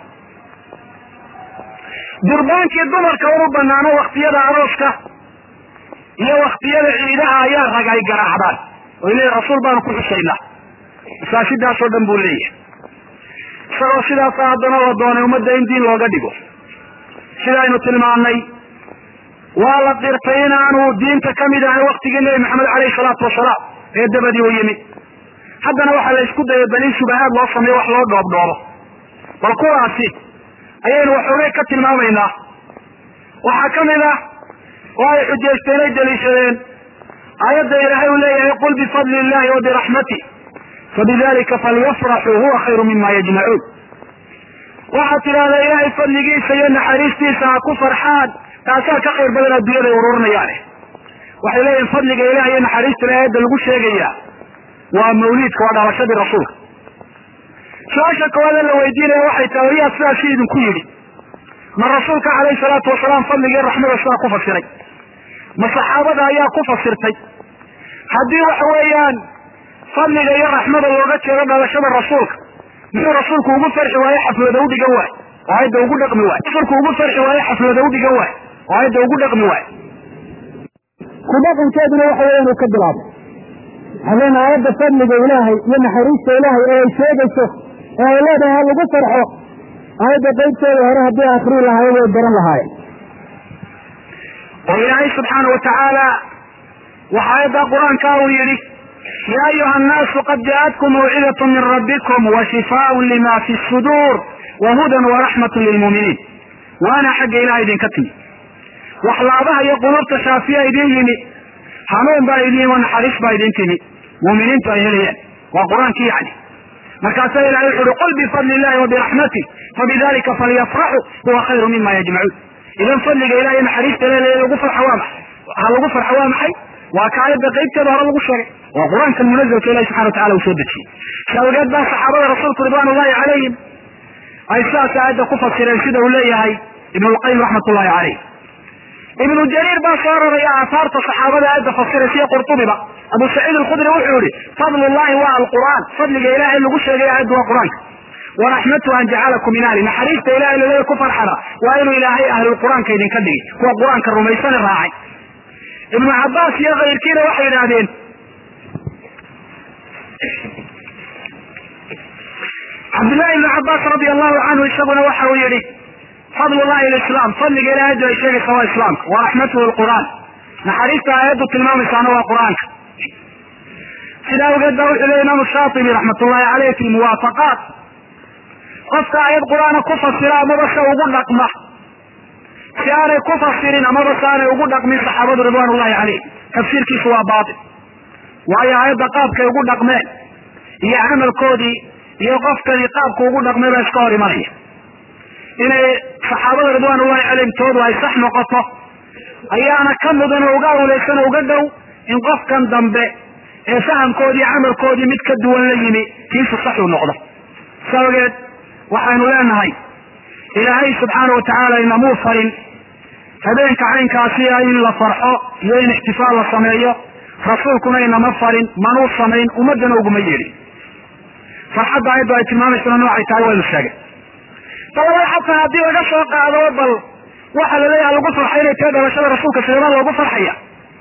durbaankii dumarka unu banaano waktiyada arooska iyo waktiyada ciidaha ayaa rag ay garaacdaan oy leeyihin rasuul baanu ku xusaynaa masaasidaasoo dhan buu leeyahay isagoo sidaasa haddana la doonay ummadda in diin looga dhigo sidaaynu tilmaannay waa la qirtay inaanu diinta kamid ahay waktigii nebi maxamed caleyhi salaatu wasalaam ee dabadii u yimi haddana waxaa la isku dayay bani shubahaad loo sameeyo wax loo dhoobdhoobo bal kuwaasi ayaynu waxoogay ka tilmaamaynaa waxaa ka mid ah oo ay xujaysteen ay daliishadeen aayadda ilaahay uu leeyahay qul bifadli illahi wa biraxmati fabidalika falyafraxuu huwa khayru mima yajmacuun waxaad tidhahdaa ilaahay fadligiisa iyo naxariistiisa ha ku farxaan taasaa ka khayr badan adduunyada ururinayaane waxay leeyihin fadliga ilaah iyo naxariista aayadda lagu sheegayaa waa mawliidka waa dhalashadii rasuulka su-aasha koowaada la weydiinaya waxay tahay wariyaa sidaasi idinku yidhi ma rasuulka calayhi salaatu wasalaam fadligii raxmada sidaa ku fasiray ma saxaabada ayaa ku fasirtay haddii waxa weeyaan fadliga iyo raxmada looga jeedo dhalashada rasuulka muxuu rasuulku ugu farxi waaye xaflada u dhigan waay oo ayadda ugu dhaqmi waay rasuulku ugu farxi waaye xaflada u dhigan waay oo ayadda ugu dhaqmi waay ku dhaqankeeduna waxa weya inuu ka bilaabo haleen aayadda fadliga ilaahay iyo naxariista ilaahay ee ay sheegayso ee ay leedahay ha lagu farxo aayadda qaybteeda hore haddii akrii lahaayeen way baran lahaayeen oo ilaahay subxaana watacaala waxa aayadda qur-aanka uu yidhi ya ayuha annaasu qad ja'atkum mawcidat min rabbikum wa shifaaun lima fi suduur wa hudan waraxmat lilmuuminiin waana xagga ilaha idinka timi waxlaabaha iyo qulubta shaafiya idin yimi hanuun baa idin yimi naxariis baa idin timi muuminiintu ay helayaan waa qur-aankii yani markaasaa ilahay wuxu uhi qul bifadli illahi wa biraxmatih fabidalika falyafraxuu huwa khayru mima yajmacuun idan fadliga ilahi iyo naxariista le lagu farxa waa maxay ha lagu farxa waa maxay waa ka aayadda qaybteeda hore lagu sheegay waa qur-aankan munazalka ilahi subxana watacala uu soo dejiyey shawgeed baa saxaabada rasuulku ridwan ullahi calayhim ay sidaas aayadda ku fasireen sida uu leeyahay ibn lqayim raxmat ullahi caleyh ibnu jariir baa soo raraya aahaarta saxaabada aayadda fasiraysa iyo qurtubiba abu saciid alkhudri wuxuu yihi fadl llahi waa alqur'aan fadliga ilahay lagu sheegay aayaddu waa qur-aanka waraxmatu an jacalakum min ahli naxariista ilahay laleeya ku farxana waa inuu ilaahay ahlulqur'aanka idinka dhigay kuwa qur-aanka rumaysane raacay ibnu cabaas iyo kayrkiina waxay yidhaahdeen cabdillahi ibnu cabaas radi allahu canhu isaguna waxa uu yihi fadl llahi lislaam fadliga ilahay ayaddu ay sheegaysa waa islaamka wa raxmatuhu lqur'aan naxariista aayaddu tilmaamaysaana waa qur-aanka sida awgeed ba wuxuu leey imaamu shaatibi raxmat ullahi caleyh fi muwaafaqaat qofka aayad qur-aana ku fasira amaba se ugu dhaqma si aanay ku fasirin amaba si aanay ugu dhaqmin saxaabadu ridwaan ullahi calayh tafsiirkiisu waa baatil waayo aayadda qaabkay ugu dhaqmeen iyo camalkoodii iyo qofkani qaabku ugu dhaqmay baa iska hor imanaya inay saxaabada ridwaan ullahi calayhim toodu ay sax noqoto ayaana ka mudan oo uga awlaysan oo uga dhow in qofkan dambe ee fahamkoodii camalkoodii mid ka duwan la yimi kiisu sax uu noqdo sabageed waxaynu leenahay ilaahay subxaana wa tacaala inamuu farin habeenka caynkaasi ah in la farxo iyo in ixtifaal la sameeyo rasuulkuna inama farin manuu samayn ummadana uguma yeedhin farxadda ayaddu ay tilmaamaysana noocay tahay waynu sheegay dabada xataa haddii laga soo qaado bal waxa la leeyaha lagu farxay inay tahay dhalashada rasuulka sideebaa loogu farxaya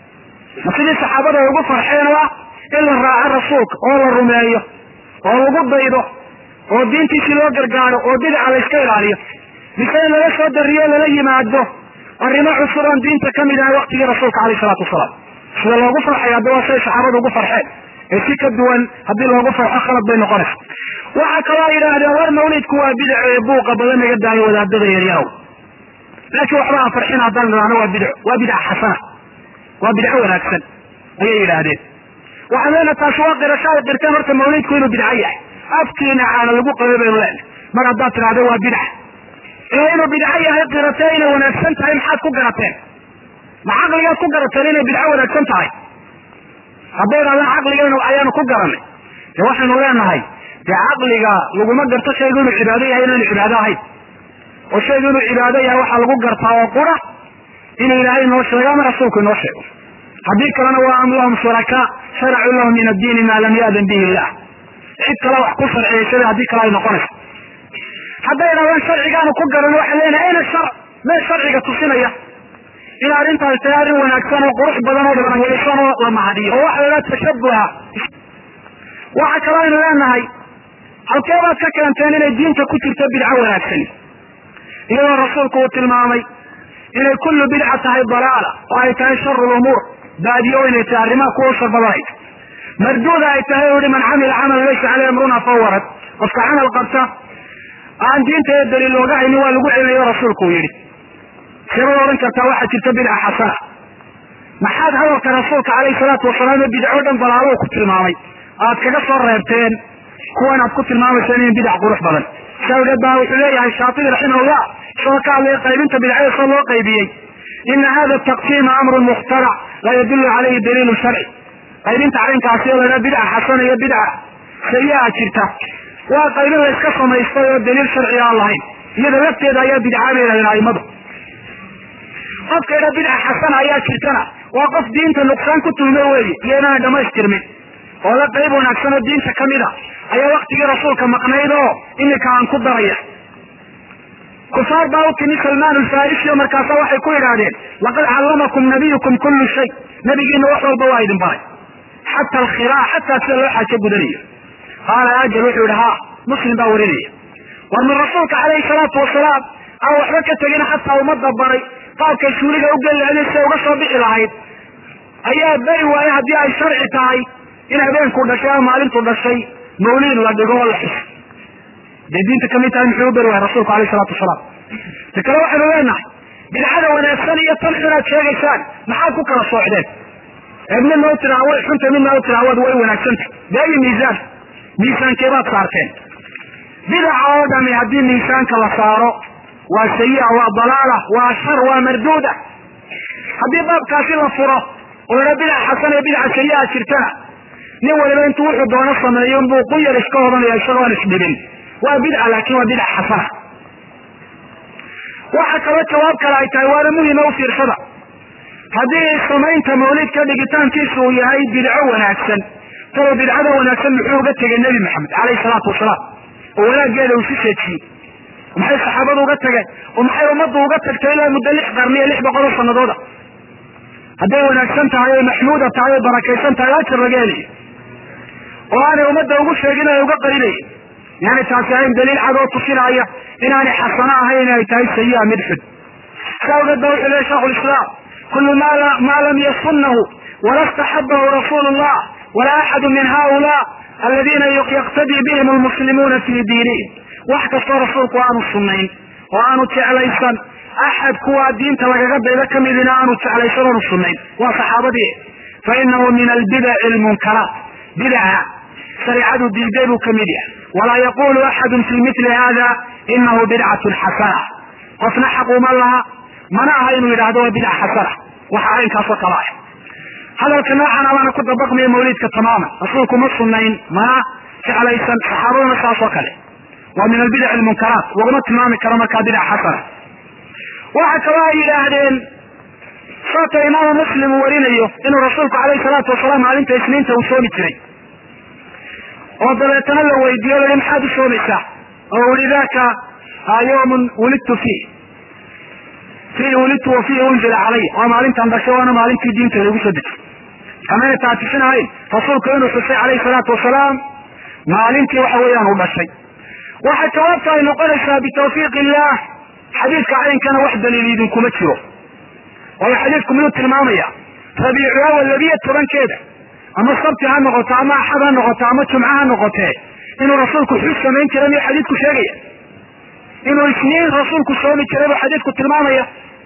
ma sidii saxaabada ay ugu farxeen oo ah in la raaco rasuulka oo la rumeeyo oo lagu daydo oo diintiisii loo gargaaro oo bidaca la iska ilaaliyo mise in lala soo dariyo lala yimaado arrimo cusub oon diinta ka mid ahay waktigii rasuulka alayh salaatu wasalaam sida loogu farxaya hadda waa siday saxaabadu ugu farxeen ee si ka duwan haddii loogu farxo khalad bay noqonaysa waxaa kaloo yidhaahdeen war mawlidku waa bidac ee buuqa badan naga daayo wadaadada yaryarow laakiin waxba aan farxin haddaan idhaahno waa bidco waa bidca xasana waa bidco wanaagsan ayay yidhaahdeen waxaan leenaha taasi waa qirasho ay qirteen horta mawlidku inuu bidco yahay afkiina caana lagu qabay baynu leenahay mar haddaad tidhahdo waa bidca ee inuu bidco yahay qiratee inay wanaagsan tahay maxaad ku garateen ma caqligaad ku garateen inay bidco wanaagsan tahay hadday idhahdaan caqligeenu ayaanu ku garanay dee waxaynu leenahay dee caqliga laguma garto shaygu inuu cibaado yahay inaanu cibaado ahayn oo shaygu inuu cibaado yahay waxaa lagu gartaa oo qura inuu ilaahay inoo sheego ama rasuulku inoo sheego haddii kalena waa am lahum shurakaa sharacuu lahum min addiini maa lam yaadan bihi illah cid kale wax ku sharciyeysada haddii kale ay noqonayso hadday idhahdaan sharcigaanu ku garan waxaan leenahay ayna shar mee sharciga tusinaya in arrintaas tahay arrin wanaagsan oo qurux badan oo barakaysan oo la mahadiyo oo waxa la idhaha tashabuha waxa kaloo aynu leenahay halkee baad ka keenteen inay diinta ku jirto bidco wanaagsani iyadoo rasuulku uu tilmaamay inay kullu bidca tahay dalaala oo ay tahay sharu lumuur baadiyo inay tahay arrimaha kuwa shar badanay marduuda ay tahay u yihi man camila camalan laysa caleyh amruna fawarad qofka camal qabta aan diinta ee daliil looga haynin waa lagu celinayo rasuulku uu yidhi seebad odhan kartaa waxaa jirta bidca xasana maxaad hadalka rasuulka calayhi salaatu wasalaam ee bidco dhan dalaalo ku tilmaamay aad kaga soo reebteen kuwan aad ku tilmaamayseen in bidac qurux badan sawgeed baa wuxuu leeyahay shaatibi raximahullah isagoo ka hadlaya qaybinta bidcada soo loo qaybiyey ina hada taqsiima amrun mukhtarac laa yadullu calayhi daliilu sharci qaybinta caynkaasi oo laydhaha bidca xasana iyo bidca sayi-a jirta waa qaybin la iska samaystay oo daliil sharciga aan lahayn iyada lafteeda ayaa bidca bay yidhahdeen aimadu qofka idha bidca xasana ayaa jirtana waa qof diinta nuqsaan ku tulmo weeye iyo inaanay dhamaystirmin oo la qayb wanaagsan oo diinta ka mid a ayaa waktigii rasuulka maqnayd oo iminka aan ku daraya kufaar baa u timi salmaan alfarisi oo markaasa waxay ku yidhaahdeen laqad callamakum nabiyukum kullu shay nabigiina wax walba waa idin baray xata alkhiraac xataa sida loo xaajo gudanayo qaala ajal wuxuu yidhi ha muslim baa warinaya war min rasuulka calayhi salaatu wasalaam aan waxba ka tegin xataa ummadda baray qaabkay suuliga u geli lahayd siday uga soo bixi lahayd ayaa beri waaye haddii ay sharci tahay in habeenku dhashay ama maalintu dhashay mawliid la dhigo oo la xuso dee diinta kamid tahay muxuu u beri waaya rasuulku alayh salaatu wasalaam ta kale waxaynu leenahay bidcada wanaagsan iyo tan xunaad sheegaysaan maxaad ku kala soocdeen ee midna u tiraa way xunta midna u tiraa wad way wanaagsanta beeyi miisaan miisaankeebaad saarteen bidaca oo dhami haddii miisaanka la saaro waa sayi-a waa dalaala waa shar waa marduuda haddii baabkaasi la furo oo ladha bidac xasan ee bidaca sayi-a jirtana nin waliba intuu wuxuu doono sameeyo inbuu quyar iska odanaya isagoo aan isdhibin waa bidca laakin waa bidca xasana waxa kaloo jawaab kale ay tahay waana muhima u fiirsada haddii samaynta mawlidka dhigitaankiisu uu yahay bidco wanaagsan talo bidcada wanaagsan muxuu uga tegay nebi maxamed calayhi salaatu wasalaam oo wanaaggeeda uu si seejiyey maxay saxaabadu uga tageen oo maxay ummaddu uga tagtay ilaa muddo lix qarniyo lix boqol oo sanadooda hadday wanaagsan tahay oy maxmuuda tahay oy barakaysan tahay ajir laga helayo oo aanay ummadda ugu sheegin ay uga qarinayin yani taasi ahayn daliil cad oo tusinaya inaanay xasano ahayn inay tahay sayi-a mid xun sa awgeed ba wuxuu lehy shaikhu lislaam kulu ma lam yasunahu wala staxabahu rasuulu llah wala axadu min haula aladiina yaqtadii bihim almuslimuuna fi diinihim wax kastoo rasuulku aanu sunayn oo aanu jeclaysan axad kuwaa diinta lagaga daydo ka midina aanu jeclaysan oonu sunnayn waa saxaabadii fa inahu min albidaci almunkaraat bidaca shareicadu diiday buu ka mid yahay walaa yaqulu axadun fi mili hada inahu bidcatun xasana qofna xaq uma laha mana aha inuu yidhaahdo waa bidca xasana waxa caynkaasoo kale ah hadalka noocan abaana ku dabaqmaya mawliidka tamaaman rasuulku ma sunayn mana jeclaysan saxaabaduna saas oo kale waa min albidac almunkaraat laguma tilmaami karo markaa bidca xasana waxa kaloo ay yidhaahdeen saata imaamu muslim uu warinayo inuu rasuulku calayhi salaatu wasalaam maalinta isniinta uu soomi jiray oo dabeetana la weydiiyo lai maxaad u soomaysaa oo uli daka yawmun wulidtu fiih fiihi wulidtu wa fiihi unzila calaya waa maalintan dhashay waana maalintii diinta lagu soo dejiyey kamayna taatisin rasuulku inuu xusay calayhi salaatu wasalaam maalintii waxa weeyaan uu dhashay waxay jawaabta ay noqonaysaa bitawfiiq illah xadiidka caynkana wax daliil idinkuma jiro waayo xadiidku miyuu tilmaamaya rabiicu awal labiyo tobankeeda ama sabti ha noqoto ama axad ha noqoto ama jumco ha noqotee inuu rasuulku xus samayn jiray miyuu xadiidku sheegaya inuu isniin rasuulku soomi jiray buu xadiidku tilmaamaya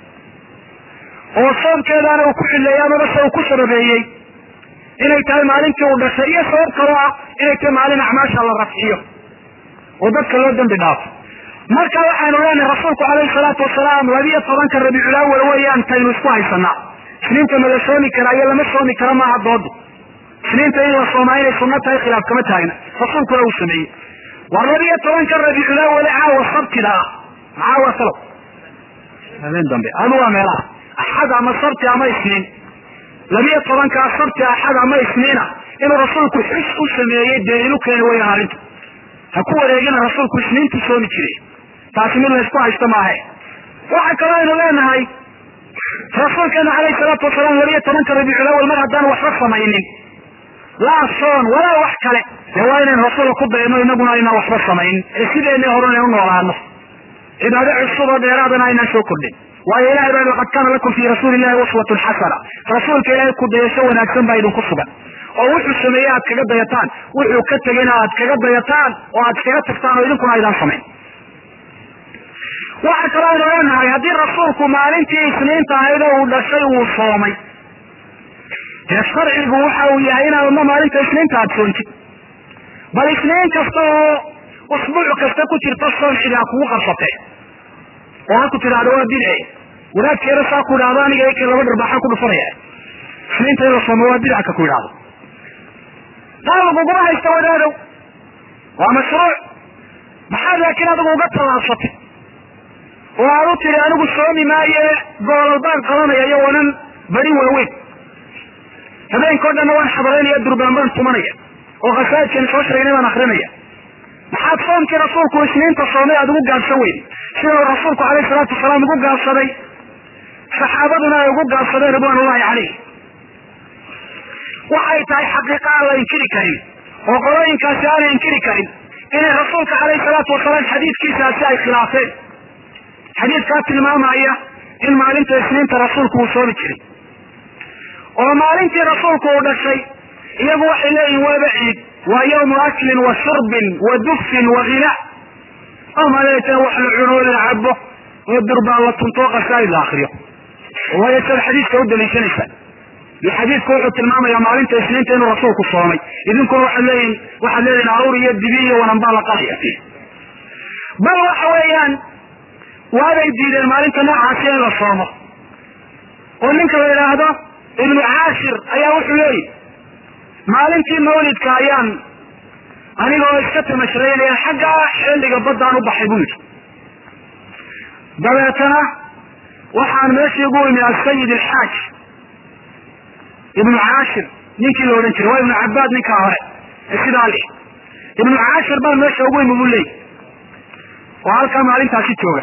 oo soomkeedaana uu ku xileeyey amaba se uu ku sababeeyey inay tahay maalintii uu dhashay iyo sabab kaloo ah inay tahay maalin acmaasha la rafciyo oo dadka loo dambi dhaafo marka waxaynu leenahay rasuulku calayhi salaatu wasalaam labiyo tobanka rabiicul awal weeyaan taynu isku haysanaa isniinta ma la soomi karaa iyo lama soomi karo maaha doodu isniinta in la soomaa inay sunno tahay khilaaf kama taagna rasuulkuna uu sameeyey war labiyo tobanka rabiicul awal caawa sabtida ah macaawa salow habeen dambe adu waa meelaha axad ama sabti ama isniin labiyo tobankaa sabti axad ama isniina inuu rasuulku xus u sameeyey daliilu keeni weyaan arrinta ha ku wareegina rasuulku isniintu soomi jiray taasi mid laysku haysto maahe waxa kaloo aynu leenahay rasuulkeenu calayhi salaatu wasalaam labiyo tobanka rabiicul awal mar haddaan waxba samaynin laa soon walaa wax kale dee waa inaynu rasuulka ku dayno inaguna aynaan waxba samayn ee sideenii hore inaynu noolaano cibaado cusub oo dheeraadana aynaan soo kordhin waayo ilahay baa laqad kaana lakum fii rasuuli illahi uswatun xasana rasuulka ilaahay ku dayasho wanaagsan baa idinku sugan oo wuxuu sameeyey aad kaga dayataan wuxuu ka tegeyna aad kaga dayataan oo aad kaga tagtaan oo idinkuna aydaan samayn waxa kaloo aynu leenahay haddii rasuulku maalintii isniinta ahayd oo uu dhashay uu soomay dee sharcigu waxa uu yahay inaadma maalinta isniinta aad soontid bal isniin kasta oo usbuuc kasta ku jirta soon cidi ha kugu qabsatee oo ha ku tidhaahdo waa bidce wadaadkeeda saa ku idhahdo aniga eke laba dharbaaxan ku dhufanaya isniinta in la soomo waa bidca ka ku idhahdo taa laguguma haysta wadaadow waa mashruuc maxaad laakiin adigu uga tallaabsatay oo aad u tiri anigu soomi maaye goolal baan qabanaya iyo wanan bari waaweyn habeenkao dhanna waan xabalaynaya durbaan baan tumanaya oo khasaajkani soo sheegnay baan akrinaya maxaad soomkii rasuulku isniinta soomay aada ugu gaabsan weyn sida uu rasuulku calayhi salaatu wasalaam ugu gaabsaday saxaabaduna ay ugu gaabsadeen ridwaan ullahi calayh waxay tahay xaqiiqa aan la inkiri karin oo qolooyinkaasi aanay inkiri karin inay rasuulka calayhi salaatu wasalaam xadiidkiisaasi ay khilaafeen xadiidkaa tilmaamaya in maalinta isniinta rasuulku uu soomi jiray oo maalintii rasuulku uu dhashay iyagu waxay leeyihin waaba ciid waa yawmu aklin wa shurbin wa dufin wa hina oo maleeta wax la cuno la cabo oo durbaan la tunto qasaa'id la akriyo waayo sad xadiidka u daliishanaysaa iyo xadiidku wuxuu tilmaamayaa maalinta isniinta inuu rasuulku soomay idinkuna waxaad leeyihin waxaad leedihin aruur iyo dibi iyo wananbaa la qalaya bal waxa weeyaan waabay diideen maalinta noocaasi in la soomo oo ninka la yidhaahdo ibnu caashir ayaa wuxuu leeyihi maalintii mawlidka ayaan anigoo iska tamashraynaya xaggaa xilliga baddaan u baxay buu yidhi dabeetana waxaan meeshii ugu imi asayid alxaaj ibnu caashir ninkii la odhan jiray waa ibnu cabaad ninkaa hore ee sidaa lih ibnu caashir baan meesha ugu imi buu leeyihi oo halkaa maalintaasi jooga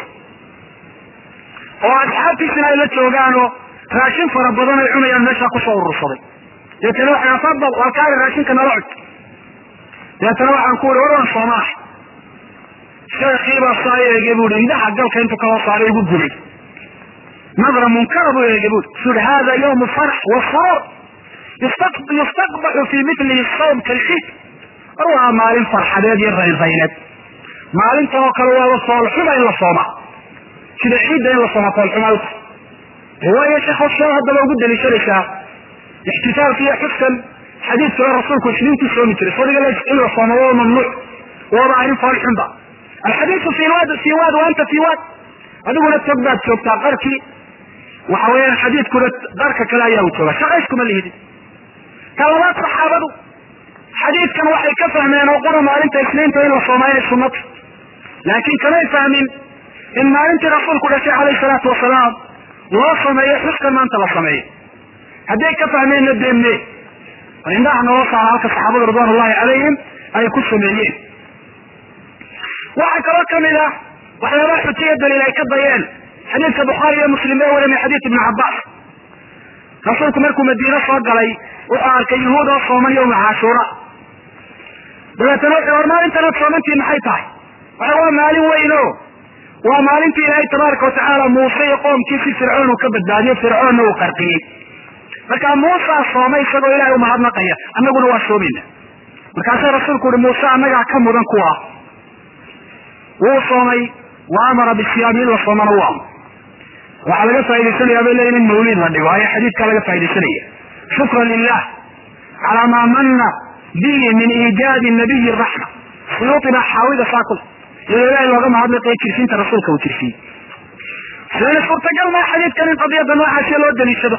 oo asxaabtiisina ay la joogaanoo raashin fara badan ay cunayaan meeshaa kusoo urursaday deetana waxay fadal waa kaali raashinka nala cud deetana waxaan ku uri war waan soomaax sheekiibaa saa eege buui indhaha galka intuu ka hoos saaray igu gubay nadra munkara buu eege bui sui hada yawmu farx wa surur yustaqbaxu fi milihi sawm kalciid war waa maalin farxadeed iyo raynrayneed maalintan oo kale waaba soolxuba in la sooma sida ciidda in la somafoolxumaa u tahay waayo sheekhoosha haddaba ugu daliishanaysaa ixtifaalka iyo xuskan xadiidkale rasuulku isniintuu soomi jiray sodiga in la soomo waa mamnuuc waaba arrin foolxunba alxadiisu fi wad fi wad wa anta fi wad adiguna tog baad joogtaa qarkii waxa weeyaan xadiidkuna qarka kale ayaa u jooga shaqayskuma lihidin ka labaad saxaabadu xadiidkan waxay ka fahmeen oo qura maalinta isniinta in la soomaa inay sunnata laakiin kamay fahmin in maalintii rasuulku dhashay calayhi salaatu wasalaam loo sameeyo xuskan maanta la sameeyo hadday ka fahmeenna deemme indhaha noo saara halka saxaabadu ridwan ullahi calayhim ay ku sameeyeen waxaa kaloo kamid ah waxyaabaha xujiya daliil ay ka dayeen xadiidka bukhaari iyo muslim ee waramay xadiid ibnu cabbaas rasuulku markuu madiine soo galay wuxuu arkay yuhuud oo sooman yowma caashuura dabeetana wuxuu war maalintanaad soomantii maxay tahay waxa waa maalin weyn o waa maalintii ilaahay tabaaraka watacaala muuse iyo qoomkiisi fircoon uu ka badbaadiyo fircoonna uu qarqiyey markaa muusaa soomay isagoo ilahay umahadnaqaya annaguna waa soomayna markaasuu rasuulku uhi muuse annagaa ka mudan kuwa wuu soomay wa amara bisiyaami in la soomana u amro waxaa laga faa'idaysanaya bay leeyihin in mawliid la dhigo ayaa xadiidkaa laga faa'idaysanaya shukran lilah calaa maa mana bihi min iijaadi nabiyi raxma suyuuti baa xaawida saakul iyadoo ilahay looga mahadnaqayo jirsiinta rasuulka uu jirsiyey waxayna suurtagal maa xadiidkan in qadiyadda noocaasiya loo daliishado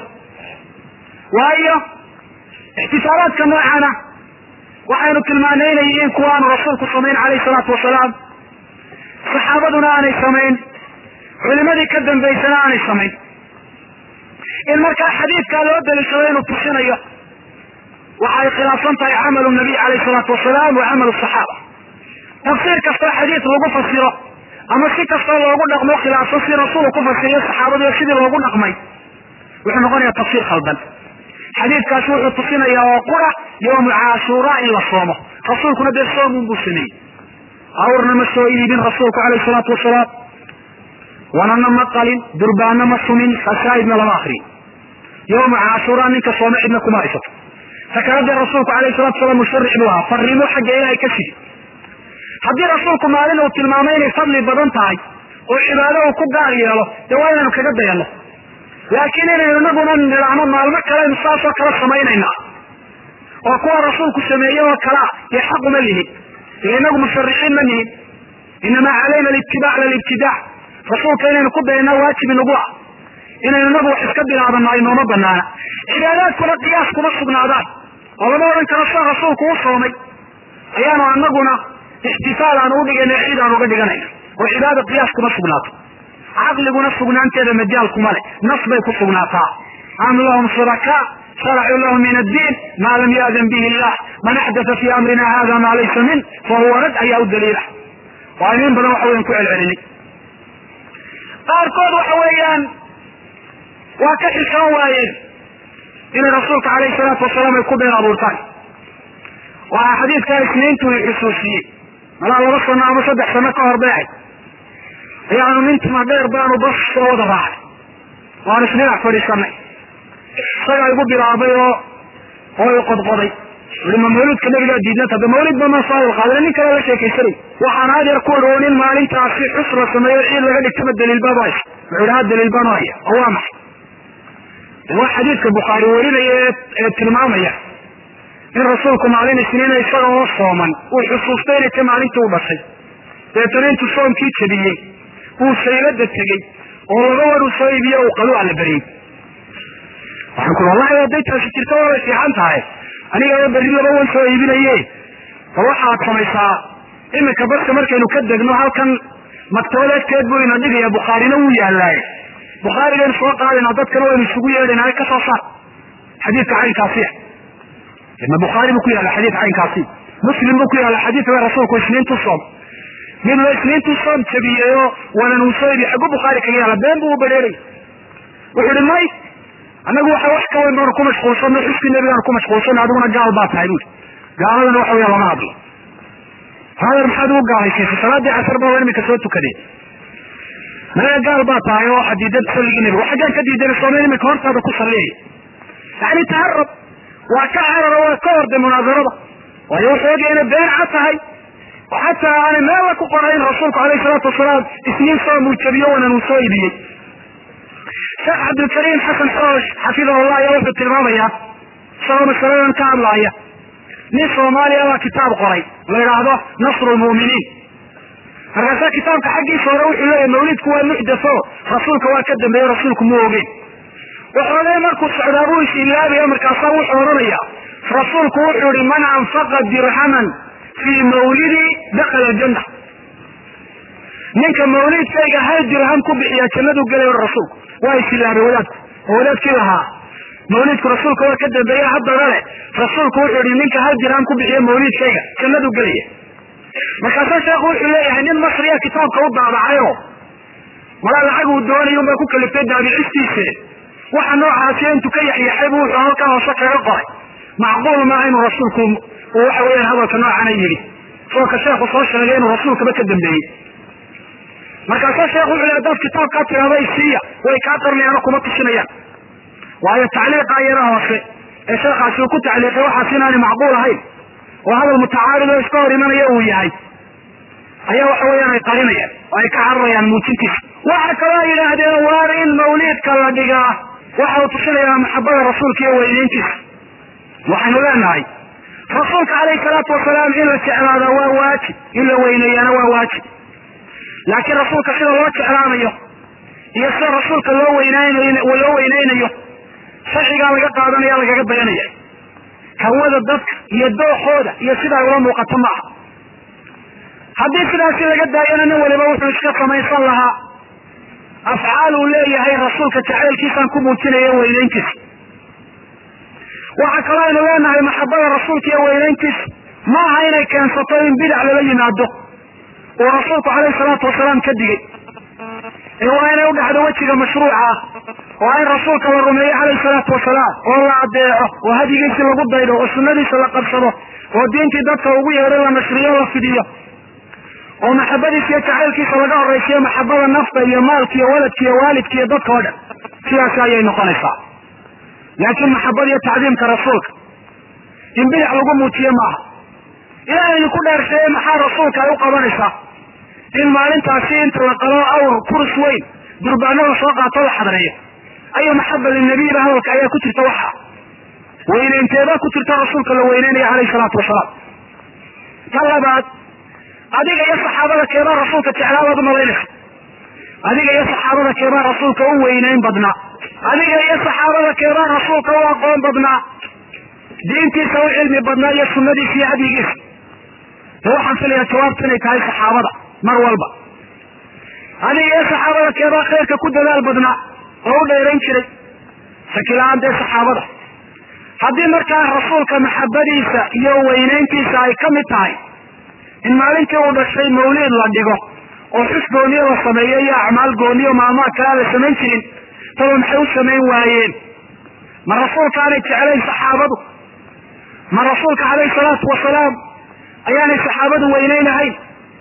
waayo ixtisaalaadka noocana waxaynu tilmaanay inay yihiin kuwa aanu rasuulku samayn calayhi salaatu wasalaam saxaabaduna aanay samayn culimadii ka dambaysana aanay samayn in markaa xadiidkaa loo daliishado inuu tusinayo waxay khilaafsan tahay camalu nabiy calayhi salaatu wasalaam wa camalu saxaaba tafsiir kastoo xadiid lagu fasiro ama si kastoo loogu dhaqmo khilaafsan si rasuulu ku fasiriyo saxaabadu iyo sidii loogu dhaqmay wuxuu noqonayaa tafsiir khaldan xadiidkaasi wuxuu tusinayaa oo qura yowmu caashuura in la soomo rasuulkuna dee soomun buu sameeyey awrna ma soo iibin rasuulku calayhi salaatu wasalaam wanana ma qalin durbaana ma sumin fasaa'idna lama akriyin yowma caashuura ninka soome cidna kuma haysato sakaradee rasuulku alayhi salatu wasalaam musharic buu ahaa fariimo xagga ilaahay ka sidi haddii rasuulku maalin uu tilmaamay inay fadli badan tahay oo cibaado uu ku gaar yeelo dee waa inaynu kaga dayanno laakiin inaynu inaguna nidhaahno maalmo kaleynu saasoo kala samaynaynaa oo kuwa rasuulku sameeye oo kalea dee xaquma lihin ila inagu musharixiin ma nihin inamaa calayna alitibaac lalibtidaac rasuulka inaynu ku dayanaa waajib inagu ah inaynu inagu wax iska bilaabano aynooma banaana cibaadaadkuna qiyaas kuma sugnaadaan oo lama odhan karo sida rasuulku u soomay ayaanu anaguna ixtifaal aanu udhigayna ciid aan uga dhiganayna oo cibaada qiyaas kuma sugnaato caqliguna sugnaanteeda majaalkuma leh nas bay ku sugnaataa am lahum shurakaa sharacuu lahu min addiin maa lam yaadan bihi illah man axdatha fii amrina hada maa laysa min fahuwa rad ayaa u daliila waa inin badan waxa weyan ku celcelinay qaarkood waxa weeyaan waa ka xishoon waayeen inay rasuulka alayhi salaatu wasalaam ay ku been abuurtaan waxaa xadiidkaa isniintu i xusuusiyey malaa laba sano ama saddex sano ka hor beecay ayaanu nintuma dheer baanu bas soo wada raacay waanu isdhinac fadhiisanay isagaa igu bilaabay oo oo i qodqoday ui ma mawlidka nabigaa diidnanta de mawlid ba ma soo qaadana nin kale la sheekaysanay waxaan adeer ku ori oo nin maalintaasi xus la sameeyo ciid laga dhigtama daliilbaanu haysa wuxuu ihi ha daliil baanu haya oo waa maxay waa xadiidka bukhaari warinaya ee tilmaamaya in rasuulku maalin isniina isaga oo sooman uu xusuustay inay ta maalintii u dhashay deetana intuu soomkii jabiyey uu saylada tegey oo laba war uu soo iibiye uu qalu alla beriyey waxaan ku wallahi hadday taasi jirto waa bay fiican tahay anigaba berri laba wan soo iibinaye bal waxaad samaysaa iminka baska markaynu ka degno halkan maktabad agteed buu ina dhigaya bukhaarina wuu yaalaaye bukhaarigaynu soo qaadayna dadkana waynu isugu yeedhayna ka soo saar xadiidka caynkaasiya ma bukhaari buu ku yaalla xadiid caynkaasi muslim buu ku yaalla xadiidka rasuulku isniintu soom midba isniintu soom jabiyeyoo wanan uu soo ibi xaggu bukhaari kaga yaalla been buu u badheeray wuxuu ihi may annagu waxa wax ka weyn baanu ku mashquulsanno xuskii nebigaanu ku mashquulsanno adiguna gaal baa tahay buuri gaaladana waxa weya lama hadlo hadeer maxaad ugu gaalaysiisay salaaddii casar baa imika soo tukadeen maya gaal baa tahay oo waxaa diidan salligii nebiga xaggaan ka diidan soomeen imika hortaada ku salliyaya yani taharab waa ka cararo waa ka orday munaasarada waayo wuxuu ogaya inay been cad tahay oo xataa aanay meella ku qorayn rasuulku alayhi salaatu wasalaam isniin soo muujabiyo wanan uu soo iibiyey sheekh cabdilkariim xasan xoosh xafidahullah ayaa wuxuu tilmaamayaa isagoo masaladan ka hadlaaya nin soomaaliya baa kitaab qoray la yidhaahdo nasru lmu'miniin markaasaa kitaabka xaggiisa hore wuxuu leeyahy mawlidku waa muxdatho rasuulka waa ka dambeeye rasuulku mu ogeyn waxoogay markuu socdaa buu is ilaabaya markaasaa wuxuu odhanaya rasuulku wuxuu ihi man anfaqa dirhaman fii mawlidi dakala aljanna ninka mawlidkayga hal dirham ku bixiya jannadu gelay rasuulku waa is ilaabay wadaadku oo wadaadkii lahaa mawlidku rasuulka waa ka dambeeye haddana le rasuulku wuxuu ihi ninka hal dirham ku bixiya mawlidkayga jannadu gelaya markaasaa sheekhu wuxuu leeyahay nin masriya kitaabka u daabacayo malaa lacag uu doonay unbaa ku kaliftay daabicistiise waxa noocaasi intuu ka yaxyaxay bu wuxuu halkaa hoose kaga qoray macquul maaha inuu rasuulku uu waxa weeyaan hadalka noocana yidhi soo ka sheekhu soo sheegay inuu rasuulkaba ka dambeeyey markaasaa sheekhu wuxu le hadaad kitaabkaa tirahda isiiya way kaa qarnayaano kuma tusinayaan waayo tacliiqa iyada hoose ee sheekhaasi uu ku tacliiqay waxaas inaanay macquul ahayn oo hadal mutacaarid oo iska hor imanaya uu yahay ayaa waxa weeyaan ay qarinayaan oo ay ka cararayaan muujintiisa waxa kaloo ay yidhaahdeen waar in mawliidka la dhigaa waxa uu tusinayaa maxabada rasuulka iyo weyneyntiisa waxaynu leenahay rasuulka calayhi salaatu wasalaam in la jeclaada waa waajib in la weyneeyana waa waajib laakiin rasuulka sida loo jeclaanayo iyo sida rasuulka loo weynaynayo loo weyneynayo sharcigaa laga qaadanaya lagaga dayanaya hawada dadka iyo dookooda iyo sidaa ula muuqato maaha haddii sidaasi laga daayana nin waliba wuxuu iska samaysan lahaa afcaal uu leeyahay rasuulka jacaylkiisaan ku muujinaya weyneyntiisa waxaa kaloo aynu leenahay maxabada rasuulka iyo weyneyntiisa ma aha inay keensato in bidac lala yimaado uu rasuulku calayhi salaatu wasalaam ka digay ee waa inay u dhacdo wejiga mashruuca ah waa in rasuulka la rumeeyo calayhi salaatu wasalaam oo la adeeco oo hadigiisi lagu daydo oo sunnadiisa la qabsado oo diintii dadka ugu yeedho la nashriyo la fidiyo oo maxabadiisa iyo jacaylkiisa laga horaysiyo maxabada nafta iyo maalka iyo waladka iyo waalidka iyo dadka oo dhan sidaasi ayay noqonaysaa laakiin maxabada iyo tacdiimka rasuulka in bidac lagu muujiye maaha ilaahay idinku dheersheeye maxaa rasuulka ay u qabanaysaa in maalintaasi inta la qalo awr kurus weyn durbaanada soo qaato la xadreeyo ayo maxaba linabiyiba hadalka ayaa ku jirta waxa weyneynteebaa ku jirta rasuulka la weyneynaya calayhi salaatu wasalaam ta labaad adiga iyo saxaabada keebaa rasuulka jeclaabaad umalaynaysa adiga iyo saxaabada keebaa rasuulka u weyneyn badnaa adiga iyo saxaabada keebaa rasuulka u aqoon badnaa diintiisa u cilmi badnaa iyo sunadiisa iyo hadyigiisa de waxaan filayaa jawaabtu inay tahay saxaabada mar walba adiga iyo saxaabada keebaa khayrka ku dadaal badnaa oo u dheerayn jiray sakila-aan dee saxaabada haddii markaa rasuulka maxabadiisa iyo weyneyntiisa ay ka mid tahay in maalintii uu dhashay mawliid la dhigo oo xus gooniyo la sameeyo iyo acmaal gooniyo maalmaha kalea la samayn jirin taba maxay u samayn waayeen ma rasuulka aanay jeclayn saxaabadu ma rasuulka calayhi salaatu wasalaam ayaanay saxaabadu weyneynahayn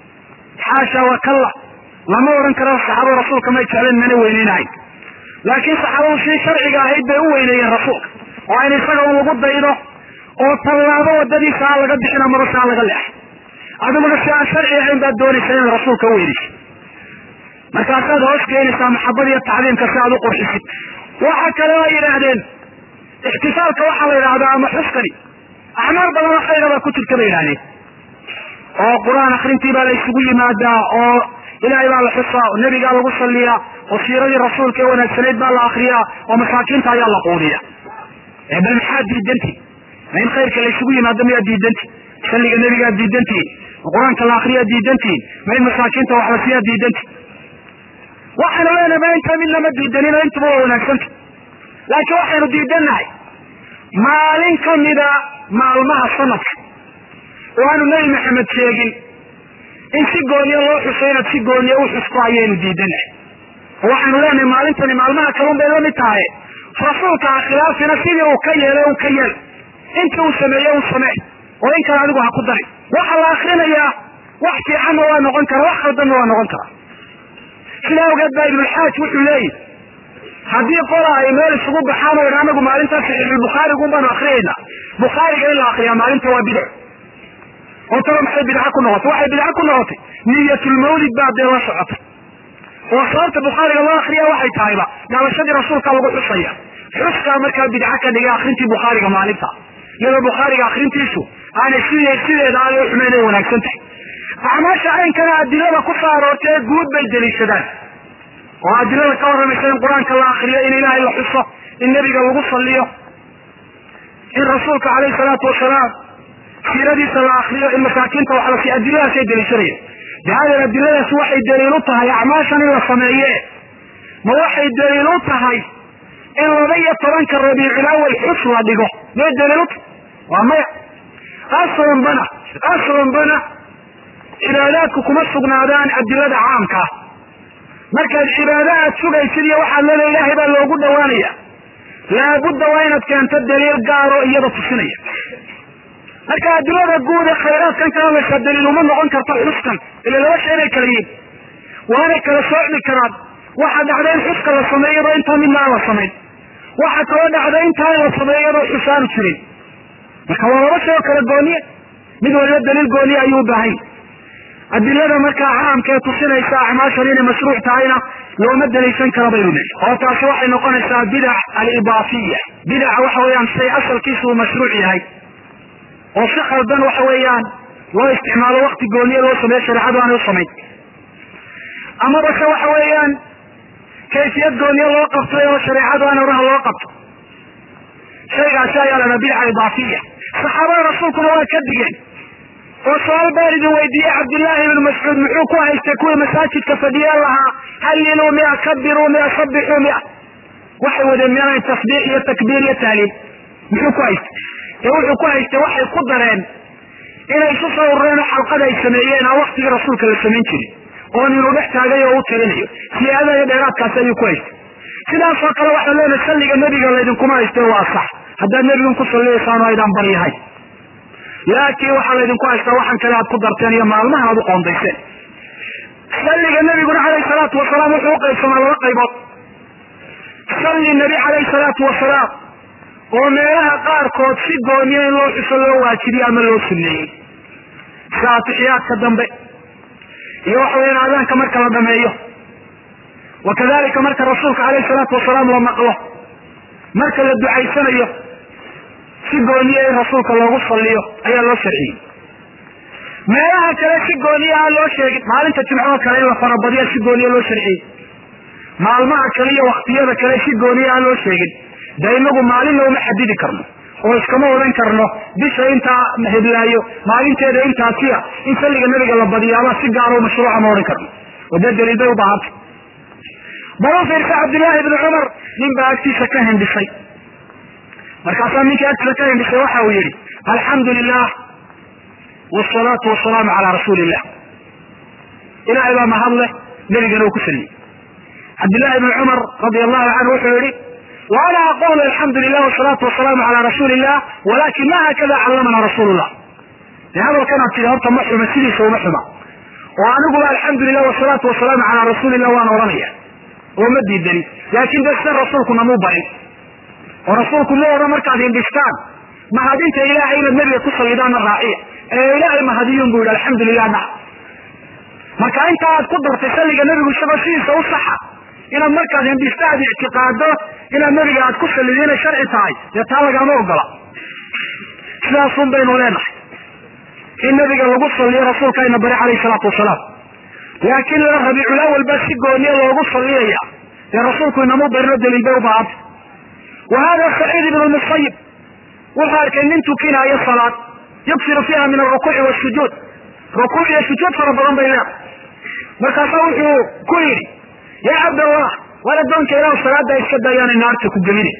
xaasha wakalla lama odhan karo saxaabada rasuulka may jeclayn mana weyneynahayn laakiin saxaabadu sii sharciga ahayd bay u weyneeyeen rasuulka oo in isaga un lagu daydo oo tallaabo wadadiisa aan laga bixin amaba si aan laga leexay adiguna si aan sharci ahayn baad doonaysaa inaad rasuulka u weynaysid markaasaad hoos keenaysaa maxabada iyo tacdiimka si aad u qurxisid waxa kale oo yidhaahdeen ixtifaalka waxaa la yidhaahdaa ama xuskani acmaal badan oo khayra baa ku jirta bay yidhahdeen oo qur-aan akrintii baa la isugu yimaadaa oo ilaahay baa la xusaa oo nebigaa lagu salliyaa oo siiradii rasuulka ee wanaagsanayd baa la akriyaa oo masaakiinta ayaa la quudiya bal maxaa diidanti ma in khayrka la isugu yimaado miyaa diidanti salliga nebigaa diidantihin ma qur-aanka la akriyaa diidantihin ma in masaakiinta wax la siiyaa diidanti waxaynu leenahay ma intaa midna ma diidanin oo intuba waa wanaagsanta laakiin waxaynu diidannahay maalin kamida maalmaha sanadka oo aanu nebi maxamed sheegin in si gooniyo loo xuso inaad si gooniyo u xusto ayaynu diidanahay oo waxaynu leenahay maalintani maalmaha kalun bay lamid tahay rasuulka ha khilaafina sidii uu ka yeelay un ka yeel intii uu sameeye un samee oo in kale adigu ha ku darin waxa la akrinayaa wax fiicanna waa noqon kara wax khaldanna waa noqon kara sidaa ogeed baa ibnulxaaj wuxuu leeyihi haddii qola ay meel isugu baxaan oo idha anagu maalintaa saxiixulbukhaarigun baanu akriyaynaa bukhaariga in la akriyaa maalinta waa bidac oo talo maxay bidca ku noqotay waxay bidca ku noqotay niyatulmawlid baa dee la socotay oo sababta bukhaariga loo akriya waxay tahayba dhalashadii rasuulka lagu xusaya xuskaa markaa bidca ka dhigay akrintii bukhaariga maalinta iyadoo bukhaariga akrintiisu aanay sid sideeda aanay u xumayn ay wanaagsan tahay acmaasha caynkana adilada ku soo aroortay ee guud bay deliishadaan oo adilada ka warramaysa in qur-aanka la akriyo in ilaahay la xuso in nebiga lagu saliyo in rasuulka calayhi salaatu wasalaam siiradiisa la akriyo in masaakiinta wax la siiyo adiladaasay deliishanayan dahaadeed adiladaasi waxay daliil u tahay acmaashan in la sameeye ma waxay daliil u tahay in laba iyo tobanka rabiicilawal xus la dhigo may daliil u tahay waa maya aslan bana aslan bana cibaadaadku kuma sugnaadaan adilada caamka ah markaad cibaado aad sugaysid iyo waxaad leeda ilaahay baa loogu dhawaanaya laabudda waa inaad keento daliil gaaro iyada tusinaya marka adilada guud ee khayraadkan ka hadlaysaa daliil uma noqon karto xuskan ila laba shay inay kala yihiin waanay kala soocmi karaan waxaa dhacda in xuska la sameeyado intaa midna aan la samayn waxaa kaloo dhacda intaa in la sameeyadoo xusaanu jirin marka waa laba shay oo kala gooniye mid waliba daliil gooniye ayuu u baahan adilada markaa caamka ee tusinaysa acmaashan inay mashruuc tahayna looma daliishan karo baynu lehi oo taasi waxay noqonaysaa bidac alibaafiya bidaca waxa weeyaan shay asalkiisu uu mashruuc yahay oo si khaldan waxa weeyaan loo isticmaalo wakti gooniye loo sameeyo shareecadu aanay u samayn amaba se waxa weeyaan kayfiyad gooniye loo qabtay oo shareecadu aan oraha loo qabto shaygaasi ayaa la dhaha bidca idaafiya saxaabada rasuulkuna waa ka digeen oo su-aal baan idin weydiiyey cabdillaahi ibnu mascuud muxuu ku haystay kuwii masaajidka fadhiyeen lahaa halliluu mia kabiruu mia sabixuu mia waxay wadeen mianay tasbiix iyo takbiir iyo tahliil muxuu ku haystay ee wuxuu ku haystay waxay ku dareen inay isu soo urureen oo xalqada ay sameeyeen aan waktigii rasuulka la samayn jirin oo ninuu dhex taagay oo u tirinayo siyaadada iyo dheeraadkaasi ayuu ku haystay sidaasoo kale waxaan leenahay salliga nebiga laydinkuma haystee waa sax haddaad nebigan ku salliyaysaan oo aydaan baryahay laakiin waxaa laydinku haystaa waxan kale aad ku darteen iyo maalmaha aad u qoondayseen salliga nebiguna calayhi salaatu wasalaam wuxuu uqaybsamaa laba qaybood salli nebi calayhi salaatu wasalaam oo meelaha qaarkood si gooniya in loo xuso loo waajibiyo ama loo sunneeyey sida atixiyaadka dambe iyo waxa weyan aadaanka marka la dhameeyo wa kadalika marka rasuulka calayhi salaatu wasalaam la maqlo marka la ducaysanayo si gooniya in rasuulka loogu saliyo ayaa loo sharciyey meelaha kale si gooniya aan loo sheegin maalinta jimcoo kale in la farabadiya si gooniya loo sharciyey maalmaha kale iyo waktiyada kale si gooniya aan loo sheegin dee inagu maalinna uma xadidi karno oo iskama odan karno bisha intaa heblaayo maalinteeda intaasiya in salliga nabiga la badiyaaba si gaaro mashruuca ma odhan karno oo dee daliil bay u baahanta bal u fiirsa cabdillaahi ibni cumar nin baa agtiisa ka hindhisay markaasaa ninkii agtiisa ka hindhisay waxa uu yihi alxamdu lilah wsalaatu wasalaamu calaa rasuuli illah ilahay baa mahad leh nebigana uu ku saliyey cabdillahi ibni cumar radia allahu canhu wuxuu yihi وأنا أقول الحمد لله والصلاة والسلام على رسول الله ولكن ما هكذا علمنا رسول الله لهذا كانت تلي هرطة محرمة سيديس ومحرمة وأنا أقول الحمد لله والصلاة والسلام على رسول الله وأنا ورمية ومدي الدليل لكن بس الرسول كنا مو بعيد ورسول كنا ورا مركز هندستان ما هدينت إلهي إلى النبي تصل إدان الراعية إلهي ما هديون بيقول الحمد لله نعم ما كان أنت قدر تسلق النبي والشبه سيديس وصحة inaad markaad hindistaad ictiqaado inaad nabiga aad ku salido inay sharci tahay dee taa lagama ogola sidaasun baynu leenahay in nabiga lagu saliyo rasuulkayna bari calayhi salaatu wasalaam laakiin la rabiiculawal baa si gooniya loogu saliyaya dee rasuulku inamu barino daliil bay u baahanta wa hada saciid ibn lmusayib wuxuu arkay nin tukinaayo salaad yuksiru fiiha min alrukuuci wasujuud rukuuc iyo sujuud fara badan bay leedahay markaasaa wuxuu ku yidhi ya cabdallah war addoonka ilah salaada iska dayaana naarta ku gelina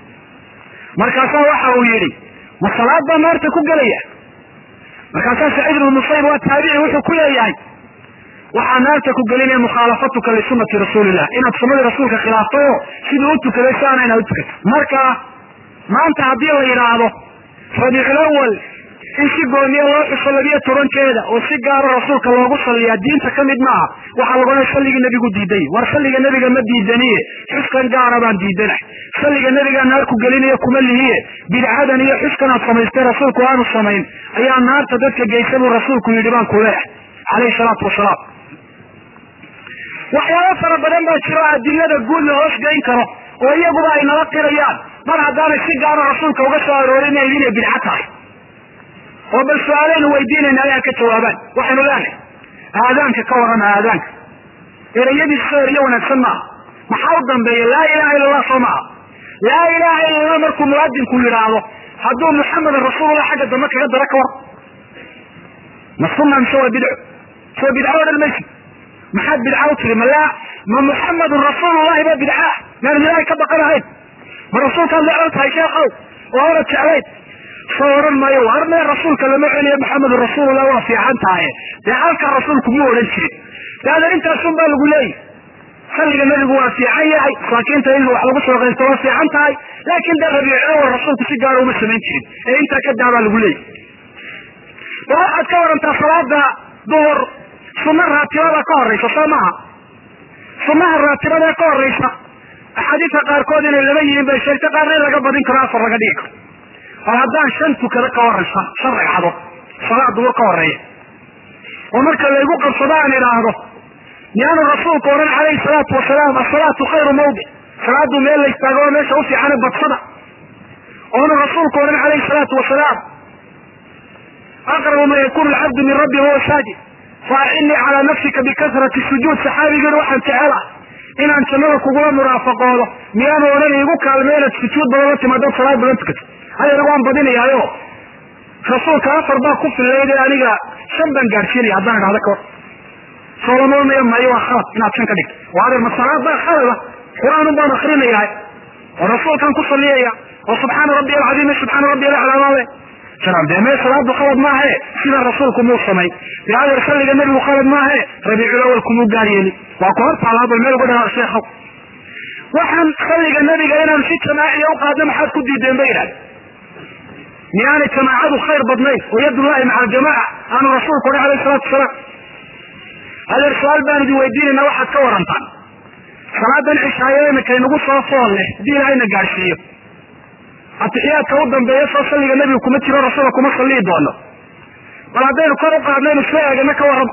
markaasaa waxa uu yidhi ma salaad baa naarta ku gelaya markaasaa saciid ibnu musayib waa taabici wuxuu ku leeyahay waxaa naarta ku gelinaya mukhaalafatuka lisunati rasuulillah inaad sunadii rasuulka khilaafto oo siduu u tukaday si aana inaad utukato marka maanta haddii la yidhaahdo rabiicul awal in si gooniya loo xuso labiyo tobankeeda oo si gaaro rasuulka loogu salliyaa diinta ka mid maaha waxaa lagu odhan salligii nebigu diiday war salliga nebiga ma diidaniye xuskan gaara baan diidanah salliga nebigaa naar ku gelinayo kuma lihiye bidcadan iyo xuskan aad samaystay rasuulku aanu samayn ayaa naarta dadka geysa buu rasuulku yidhi baan ku leeyahay calayhi salaatu wasalaam waxyaabo fara badan baa jiro adilada guud la hoos geyn karo oo iyaguba ay nala qirayaan mar haddaanay si gaaro rasuulka uga soo aroorinaynin inay bidco tahay oo bal su-aaleynu weydiinayna ayaa ka jawaabaan waxaynu leenahay aadaanka ka warrama aadaanka ereyadiisa erayo wanaagsan maaha maxaa u dambeeya laa ilaha illa allah soo maaha laa ilaha illa allah markuu muwaadinku yidhaahdo hadduu muxamedan rasuulullah xagga dambe kaga dara ka war ma sunna mise waa bidco soo bidco odhan maysi maxaad bidca u tiri malaa ma muxamedun rasuulullahi ba bidcaah maanu ilaahay ka baqanahayn ma rasuulkaad necban tahay sheekhow oo hora jeclayd soo odhan maayo war mee rasuulka lama celiyo maxamedun rasuulullah waa fiican tahaye dee halka rasuulku mu odhan jirin daada intaasun baa lagu leeyahy salliga nebigu waa fiican yahay masaakiinta in wax lagu soo qaysto waa fiican tahay laakin dee rabiicawal rasuulku si gaara uma samayn jirin ee intaa ka daabaa lagu leeyahy ba waxaad ka warantaa salaada duhur sunna raatibada ka horaysa soo maaha sunnaha raatibada ka horaysa axaadiista qaarkood inay laba yihiin bay sheegtay qaarna in laga badin karo afar laga dhigi karo bal haddaan shan tukado ka horaysa shan ragcadood salaad duhur ka horeeya oo marka laygu qabsado aan idhaahdo miyaanu rasuulku odhan calayhi salaatu wasalaam asalaatu khayru mawdic salaadu meel la istaago oo meesha u fiicane badsada oonu rasuulku odhan calayhi salaatu wasalaam aqrabu ma yakunu alcabdu min rabbi wahuwa saajid faacinii calaa nafsika bikasrati sujuud saxaabigeenu waxaan jecela inaan jannada kugula muraafaqoodo miyaanu odhan iigu kaalme inaad sujuud badan la timaado salaad badan tukato hadeena waan badinayaayo rasuulka afar baa ku fillayd ee aniga shan baan gaadhsiinaya haddaan idhahdo kahor soolamoonaya maayo waa khalad inaad shan ka dhigto waa adeer ma salaad baa khalada qur-aanun baan akrinayaa oo rasuulkaan ku salliyaya oo subxaana rabbi alcadiim subxaana rabbi alaclaamaale dee mee salaadu khalad maahae sida rasuulku muu samay dee adeer salliga nebigu khalad maahae rabiicul awal kumuu gaar yeeli waa ku hor taalaabal meel uga dhaa sheekhow waxaan salliga nebiga inaanu si jamaaciya u qaadno maxaad ku diideen ba yidhahda miyaanay jamaacadu khayr badnayn oo yadullahi maca aljamaaca aanu rasuulku odhan alayh salatu wasalaam adeer su-aal baan idin weydiinayna waxaad ka warantaan salaadan cishaayo iminka inagu soo fool leh haddii ilaahayna gaadhsiiyo atixiyaadka u dambeeya soo salliga nebiga kuma jiro rasuula kuma sallii doono bal haddaynu kor u qaadnaynu soo eegana ka warramo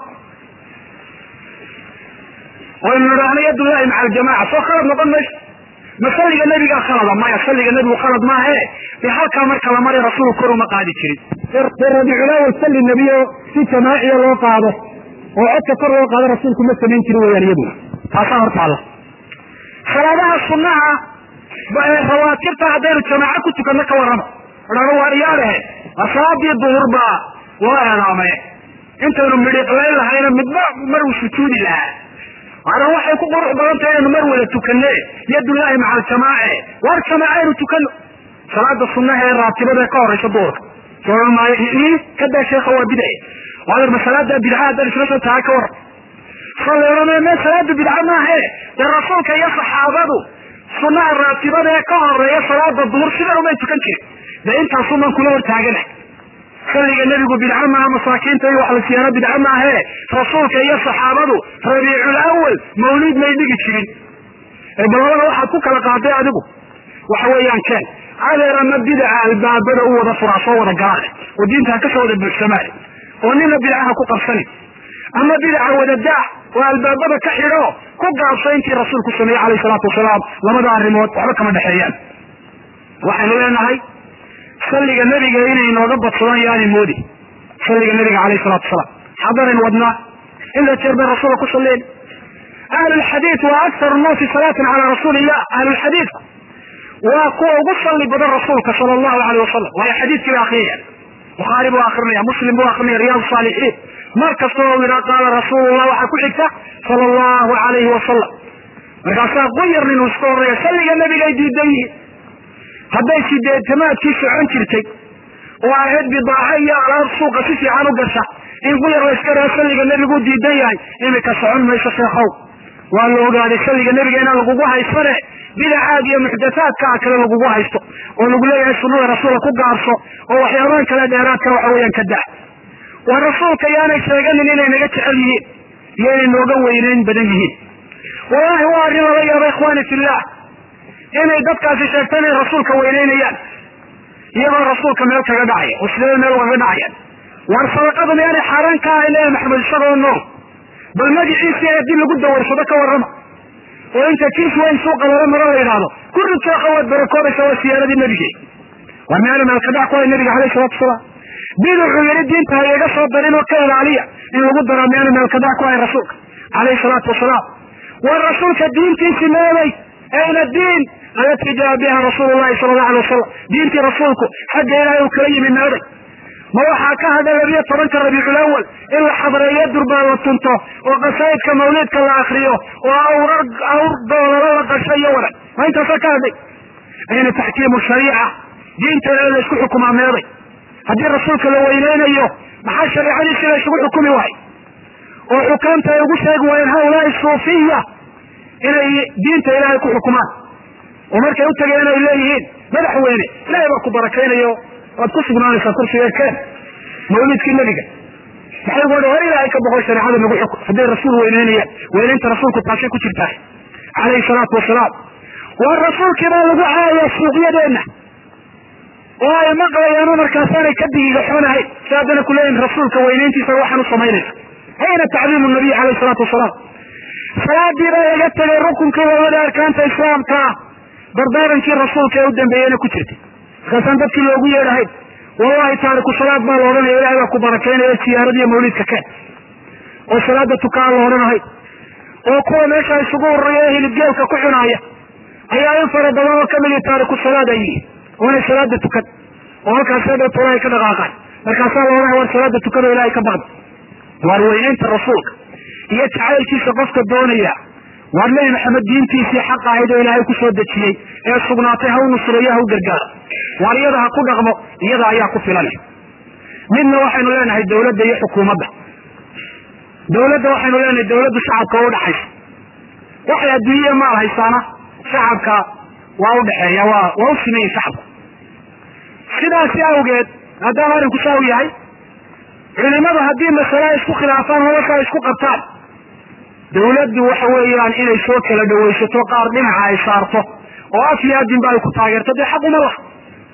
oynu nidhaahno yadullahi maca aljamaaca soo khalad noqon mayso ma salliga nebigaa khalada maya salliga nebigu khalad maahe dee halkaa marka la maray rasuulku kor uma qaadi jirin dee rabiiculaawal salli nebiyo si jamaaciya loo qaado oo codka kor loo qaado rasuulku ma samayn jirin weyaan iyaduna taasaa hortaalla salaadaha sunnaha rawaatibta haddaynu jamaaco ku tukanno ka warramo odhano waa iyaalehe salaadii duhur baa loo eedaamay intaynu midhiqlayn lahayna midba mar uu sujuudi lahaa maana waxay ku qurux badan tahay inaynu mar wada tukanne yadullaahi maca aljamaace waar jamaaco aynu tukanno salaada sunnaha ee raatibada ee ka horaysa duhurka sooran maayo kadaa sheekha waa bidce waader ma salaada bidca haddaan isla soo tahay ka warran saleerame mee salaada bidca maahe dee rasuulka iyo saxaabadu sunnaha raatibada ee ka horeeya salaada duhur sidan umay tukan jirin dee intaasuman kula hortaagana salliga nebigu bidca maaha masaakiinta iyo wax la siyaano bidca maahe rasuulka iyo saxaabadu rabiicul awal mawliid may dhigi jirin ee balabada waxaad ku kala qaaday adigu waxa weeyaan keen adeer ama bidaca albaabada u wada furaa soo wada galaane oo diinta ha kasoo wada buuxsamaane oo nina bidcaha ku qabsanin ama bidaca wadadaa oo albaabada ka xidho ku gaabso intii rasuulku sameeyey calayh salaatu wasalaam labada arrimood waxba kama dhexeeyaan waxaynu leenahay salliga nebiga inay nooga badsadaan yaani moodi salliga nebiga calayh salatu wasalaam xadaran wadnaa inta jeer bay rasuulka ku salleen ahlulxadiid waa aktaru nnaasi salaatan calaa rasuuli illah ahlulxadiidku waa kuwa ugu salli badan rasuulka sala allahu aleyh wasalam waayo xadiidkii ba akriyaya bukhaari buu akrinaya muslim buu akrinaya riyaad saalixiin mar kasta oo yidhaa qaala rasuulullah waxaa ku xigta sala allahu alayhi wasalam markaasaa quyar ninuu iska horreeya salliga nebigay diidan yihiin hadday sideetamaadkii socon jirtay oo ahayd bidaaca iyo alaab suuqa si fiican u gasha in quyar la iska raa salliga nebigu diidan yahay imika socon mayso sheekhow waa la ogaaday salliga nebiga inaan lagugu haysane bidacaad iyo muxdathaadka a kale lagugu haysto oo lagu leeyahay sunnada rasuulka ku gaabso oo waxyaabahan kale dheeraadka waxa weeyaan ka daa waa rasuulka yaanay sheeganin inay naga jecel yihiin iyo inay nooga weyneyn badan yihiin wallahi waa arrin lala yaaba ikhwaani fillah inay dadkaasi sheegto inay rasuulka weyneynayaan iyagoo rasuulka meel kaga dhacaya oo sidee meel ugaga dhacayaan war sadaqada miyaanay xaaraan ka ahay leeyahay maxamed isagoo nool bal magiciisii haddii lagu dawarsado ka warrama oo inta kiis weyn suuqa lala maro la yidhaahdo kurri tooqa waad barakoobaysa waa siyaaradii nebige war miyaana meel ka dhac ku hay nabiga alayh salatu wasalaam biduxuu yidhi diinta ha iga soo darin oo ka ilaaliya in lagu daraa miyaana meel ka dhac ku hay rasuulka alayhi salaatu wasalaam war rasuulka diintiisi meeday ayna diin alati jaa biha rasuulu llahi sala allahu alay wasalam diintii rasuulku xagga ilaahay uu kala yimi meeday ma waxaa ka hadha labiyo tobanka rabiicul awal in la xadreeyo durbaa la tunto oo qasaa'idka mawliidka la akriyo oo awrar awr doolalo la qasho iyo wadan ma intaasaa ka hadhay ayna taxkiimu shariica diinta ee la isku xukumaa meeday haddii rasuulka la weyneynayo maxaa shariicadiisi la isugu xukumi waay oo xukaamta ay ugu sheegi waayeen haulaai suufiya inay diinta ilaahay ku xukumaan oo markay u tageen ay leeyihiin madaxweyne ilaahay baa ku barakaynayo waad ku sugnaanaysaa kursiga keen mawlidkii nebiga maxay uga war ilaahay ka boqo shareecada nagu xukum hadday rasuul weyneynayaan weyneynta rasuulku taasay ku jirtaa calayhi salaatu wasalaam waa rasuulkii baa lagu caaya suuqyadeenna oo ay maqlayaano markaasaanay ka digigaxoonahayn si haddana ku leeyihin rasuulka weyneyntiisa waxaan u samaynaysa ayna tacdiimu nabiy calayhi salaatu wasalaam salaadii baa laga tegay rukunkii labada arkaanta islaamka dardaarankii rasuulka ee u dambeeyeyna ku jirtay markaasaan dadkii loogu yeedhahayn wallahi taariku salaad baa la odhanaya ilahay baa ku barakaynaya siyaaradiiyo mawliidka keen oo salaada tukaan la odhanahay oo kuwa meesha isugu ururiya ee hilibgeelka ku cunaaya ayaa in fara badan oo kamid taariku salaad ay yihiin oonay salaada tukan oo halkaasee dhow tolahay ka dhaqaaqaan markaasaa la odhanaya war salaada tukanoo ilahay ka baqda waar weyneynta rasuulka iyo jacaylkiisa qofka doonaya waar nebi maxamed diintiisii xaq ahayd oo ilaahay ku soo dejiyey ee sugnaatay ha u nusreeyo ha u gargaaro waar iyada ha ku dhaqmo iyada ayaa ku filan midna waxaynu leenahay dawladda iyo xukuumadda dawladda waxaynu leenahay dawladdu shacabka waa udhaxaysa waxay adduunye maal haysaana shacabka waa udhaxeeya waa waa u simeyin shacabku sidaasi awgeed maadaama arrinku saa u yahay culimadu haddii masale ay isku khilaafaan hawasha ay isku qabtaan dawladdu waxa weeyaan inay soo kala dhawaysato qaar dhinaca ay saarto oo af iyo adinba ay ku taageerto dee xaq uma laha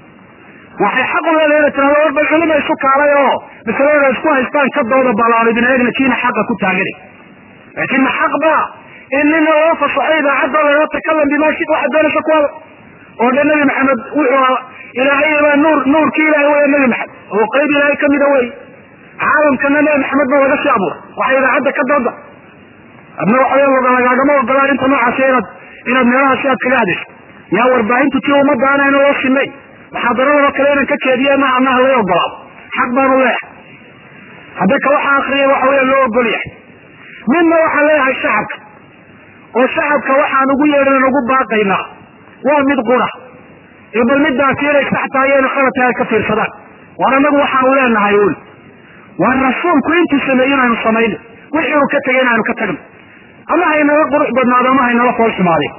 waxay xaq u leedahay inay tirahdo war bal culima isu kaalay oo masalada isku haystaan ka dooda balaanidin eegna kiina xaqa ku taaganay laakiin ma xaq ba in nina loo fasaxo idaacadda laga takalam bimaa shid waxaad doonaysa kuwada oo dhan nabi maxamed wuxuu ilaahay baa nuur nuurkii ilahay weya nabi maxamed oo qayb ilaahay kamida wey caalamkana nabi maxamed ba laga sii abuuray waxay idaacadda ka dooda adna waxaw lagaagama ogolaan inta noocaasi inaad inaad meelahaasi aad kaga hadayso yaa warbaahintu tii ummadda anayna loo sinay muxaadaradoo kale inaan ka jeediye ma anaha lay ogolaado xaq baanu leeyahay hadda ka waxa akriyay waxa weya loo ogol yahay midna waxaan leeyahay shacabka oo shacabka waxaan ugu yeedhan ugu baaqaynaa waa mid qura iyo bal midaasi inay sax tahay iyo inay khalad tahay ay ka fiirsadaan war annagu waxaanu leenahay un waa rasuulku intuu sameeyo inaynu samayno wixii uu ka tegay inaanu ka tagno ama haynala qurux badnaado ama haynala fool xumaadeen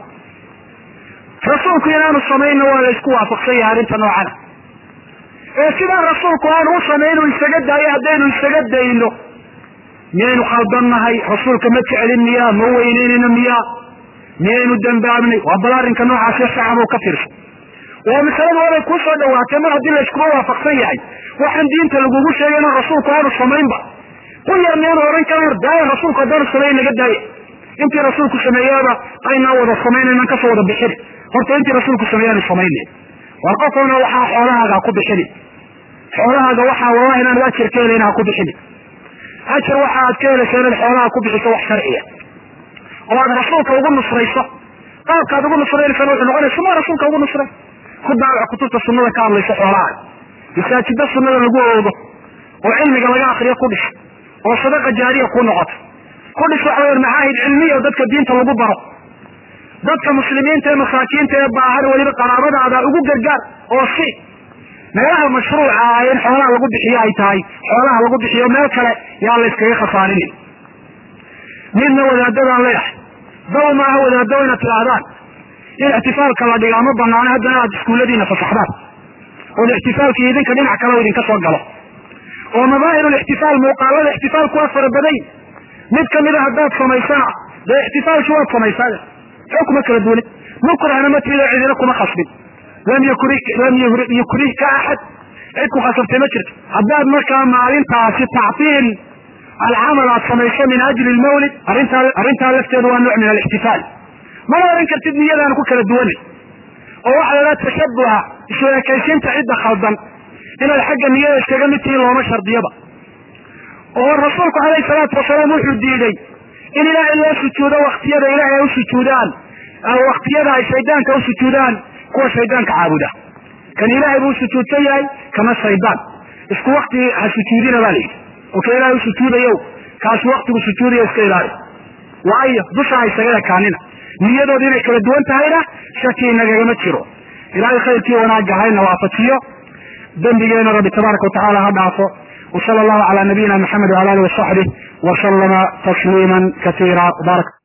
rasuulku inaanu samayno waa la isku waafaqsan yahay arrinta noocana ee sidaa rasuulku aanu u samaynu isaga daayo haddaynu isaga dayno miyaynu khaldannahay rasuulka ma jecelin miyaa ma weyneynayno miyaa miyaynu dambaabnay waa bal arrinka noocaasi shacab ka fiirsa waa masalada waabay kuu soo dhawaatay mar haddii layskuma waafaqsan yahay waxaan diinta lagugu sheegay inuu rasuulku aanu samaynba ku yar miyaanu odhan kara war daaya rasuulku haddaanu samayn naga daaya intii rasuulku sameeyaaba aynaa wada samaynaynan kasoo wada bixini horta intii rasuulku sameeyaanu samaynayn war qofona waxaa xoolahaaga ha ku bixini xoolahaaga waxaa wallahi inaanad ajar ka helayna ha ku bixini ajar waxa aad ka helaysa inaad xoolaha ku bixiso wax sharciya oo aad rasuulka ugu nusrayso qaabkaad ugu nusraynaysan wuxuu noqonaysa ma rasuulka ugu nusray ku daawac kutubta sunada ka hadlaysa xoolahaaga masaajida sunada lagu oogo oo cilmiga laga akriyo ku dhis oo sadaqa jaariya ku noqoto ku dhis waxa weya macaahid cilmiya oo dadka diinta lagu baro dadka muslimiinta ee masaakiinta ee baahan weliba qaraabadaada ugu gargaar oo si meelaha mashruuca ah in xoolaha lagu bixiyo ay tahay xoolaha lagu bixiyo meel kale yaa la yskaga khasaarinin midna wadaadadaan leeyahay daw maaha wadaado inaad tidhaahdaan in ixtifaalka la dhigaa ma banaano haddana aad iskuulladiina fasaxdaan oo ixtifaalkii idinka dhinac kale idinka soo galo oo madaahir ixtifaal muuqaalada ixtifaalku waa fara badan mid kamida haddaad samaysana dee ixtifaalkii waad samaysaa xoo kuma kala duwanin mukrahna ma tida cidina kuma khasbin lam yukri lam yukrihka axad cid ku khasabtay ma jirto haddaad markaa maalintaasi tactiil alcamal aad samayso min ajli lmawlid arrintaa arrintaa lafteedu waa nooc min alixtifaal mana oran kartid niyadaana ku kala duwanay oo waxa la dhaha tashabuha isu ekaysiinta cidda khaldan inaad xagga niyada iskaga mid tihiin looma shardiyaba oo rasuulku calayhi salaatu wasalaam wuxuu diiday in ilaahay loo sujuudo waktiyada ilaahay ay u sujuudaan waktiyada ay shaydaanka u sujuudaan kuwa shaydaanka caabuda kan ilaahay buu sujuudsan yahay kama shaydaan isku wakti ha sujuudina baa layidhi oo ka ilaahay u sujuudayo kaasi waktigu sujuudayo iska ilaali waayo dusha ha isaga ekaanina niyadooda inay kala duwan tahayna shaki inagagama jiro ilaahay khayrkii wanaagga hayna waafajiyo dembigeena rabbi tabaaraka watacaala ha dhaafo وصلى الله على نبينا محمد وعلى اله وصحبه وسلم تسليما كثيرا بارك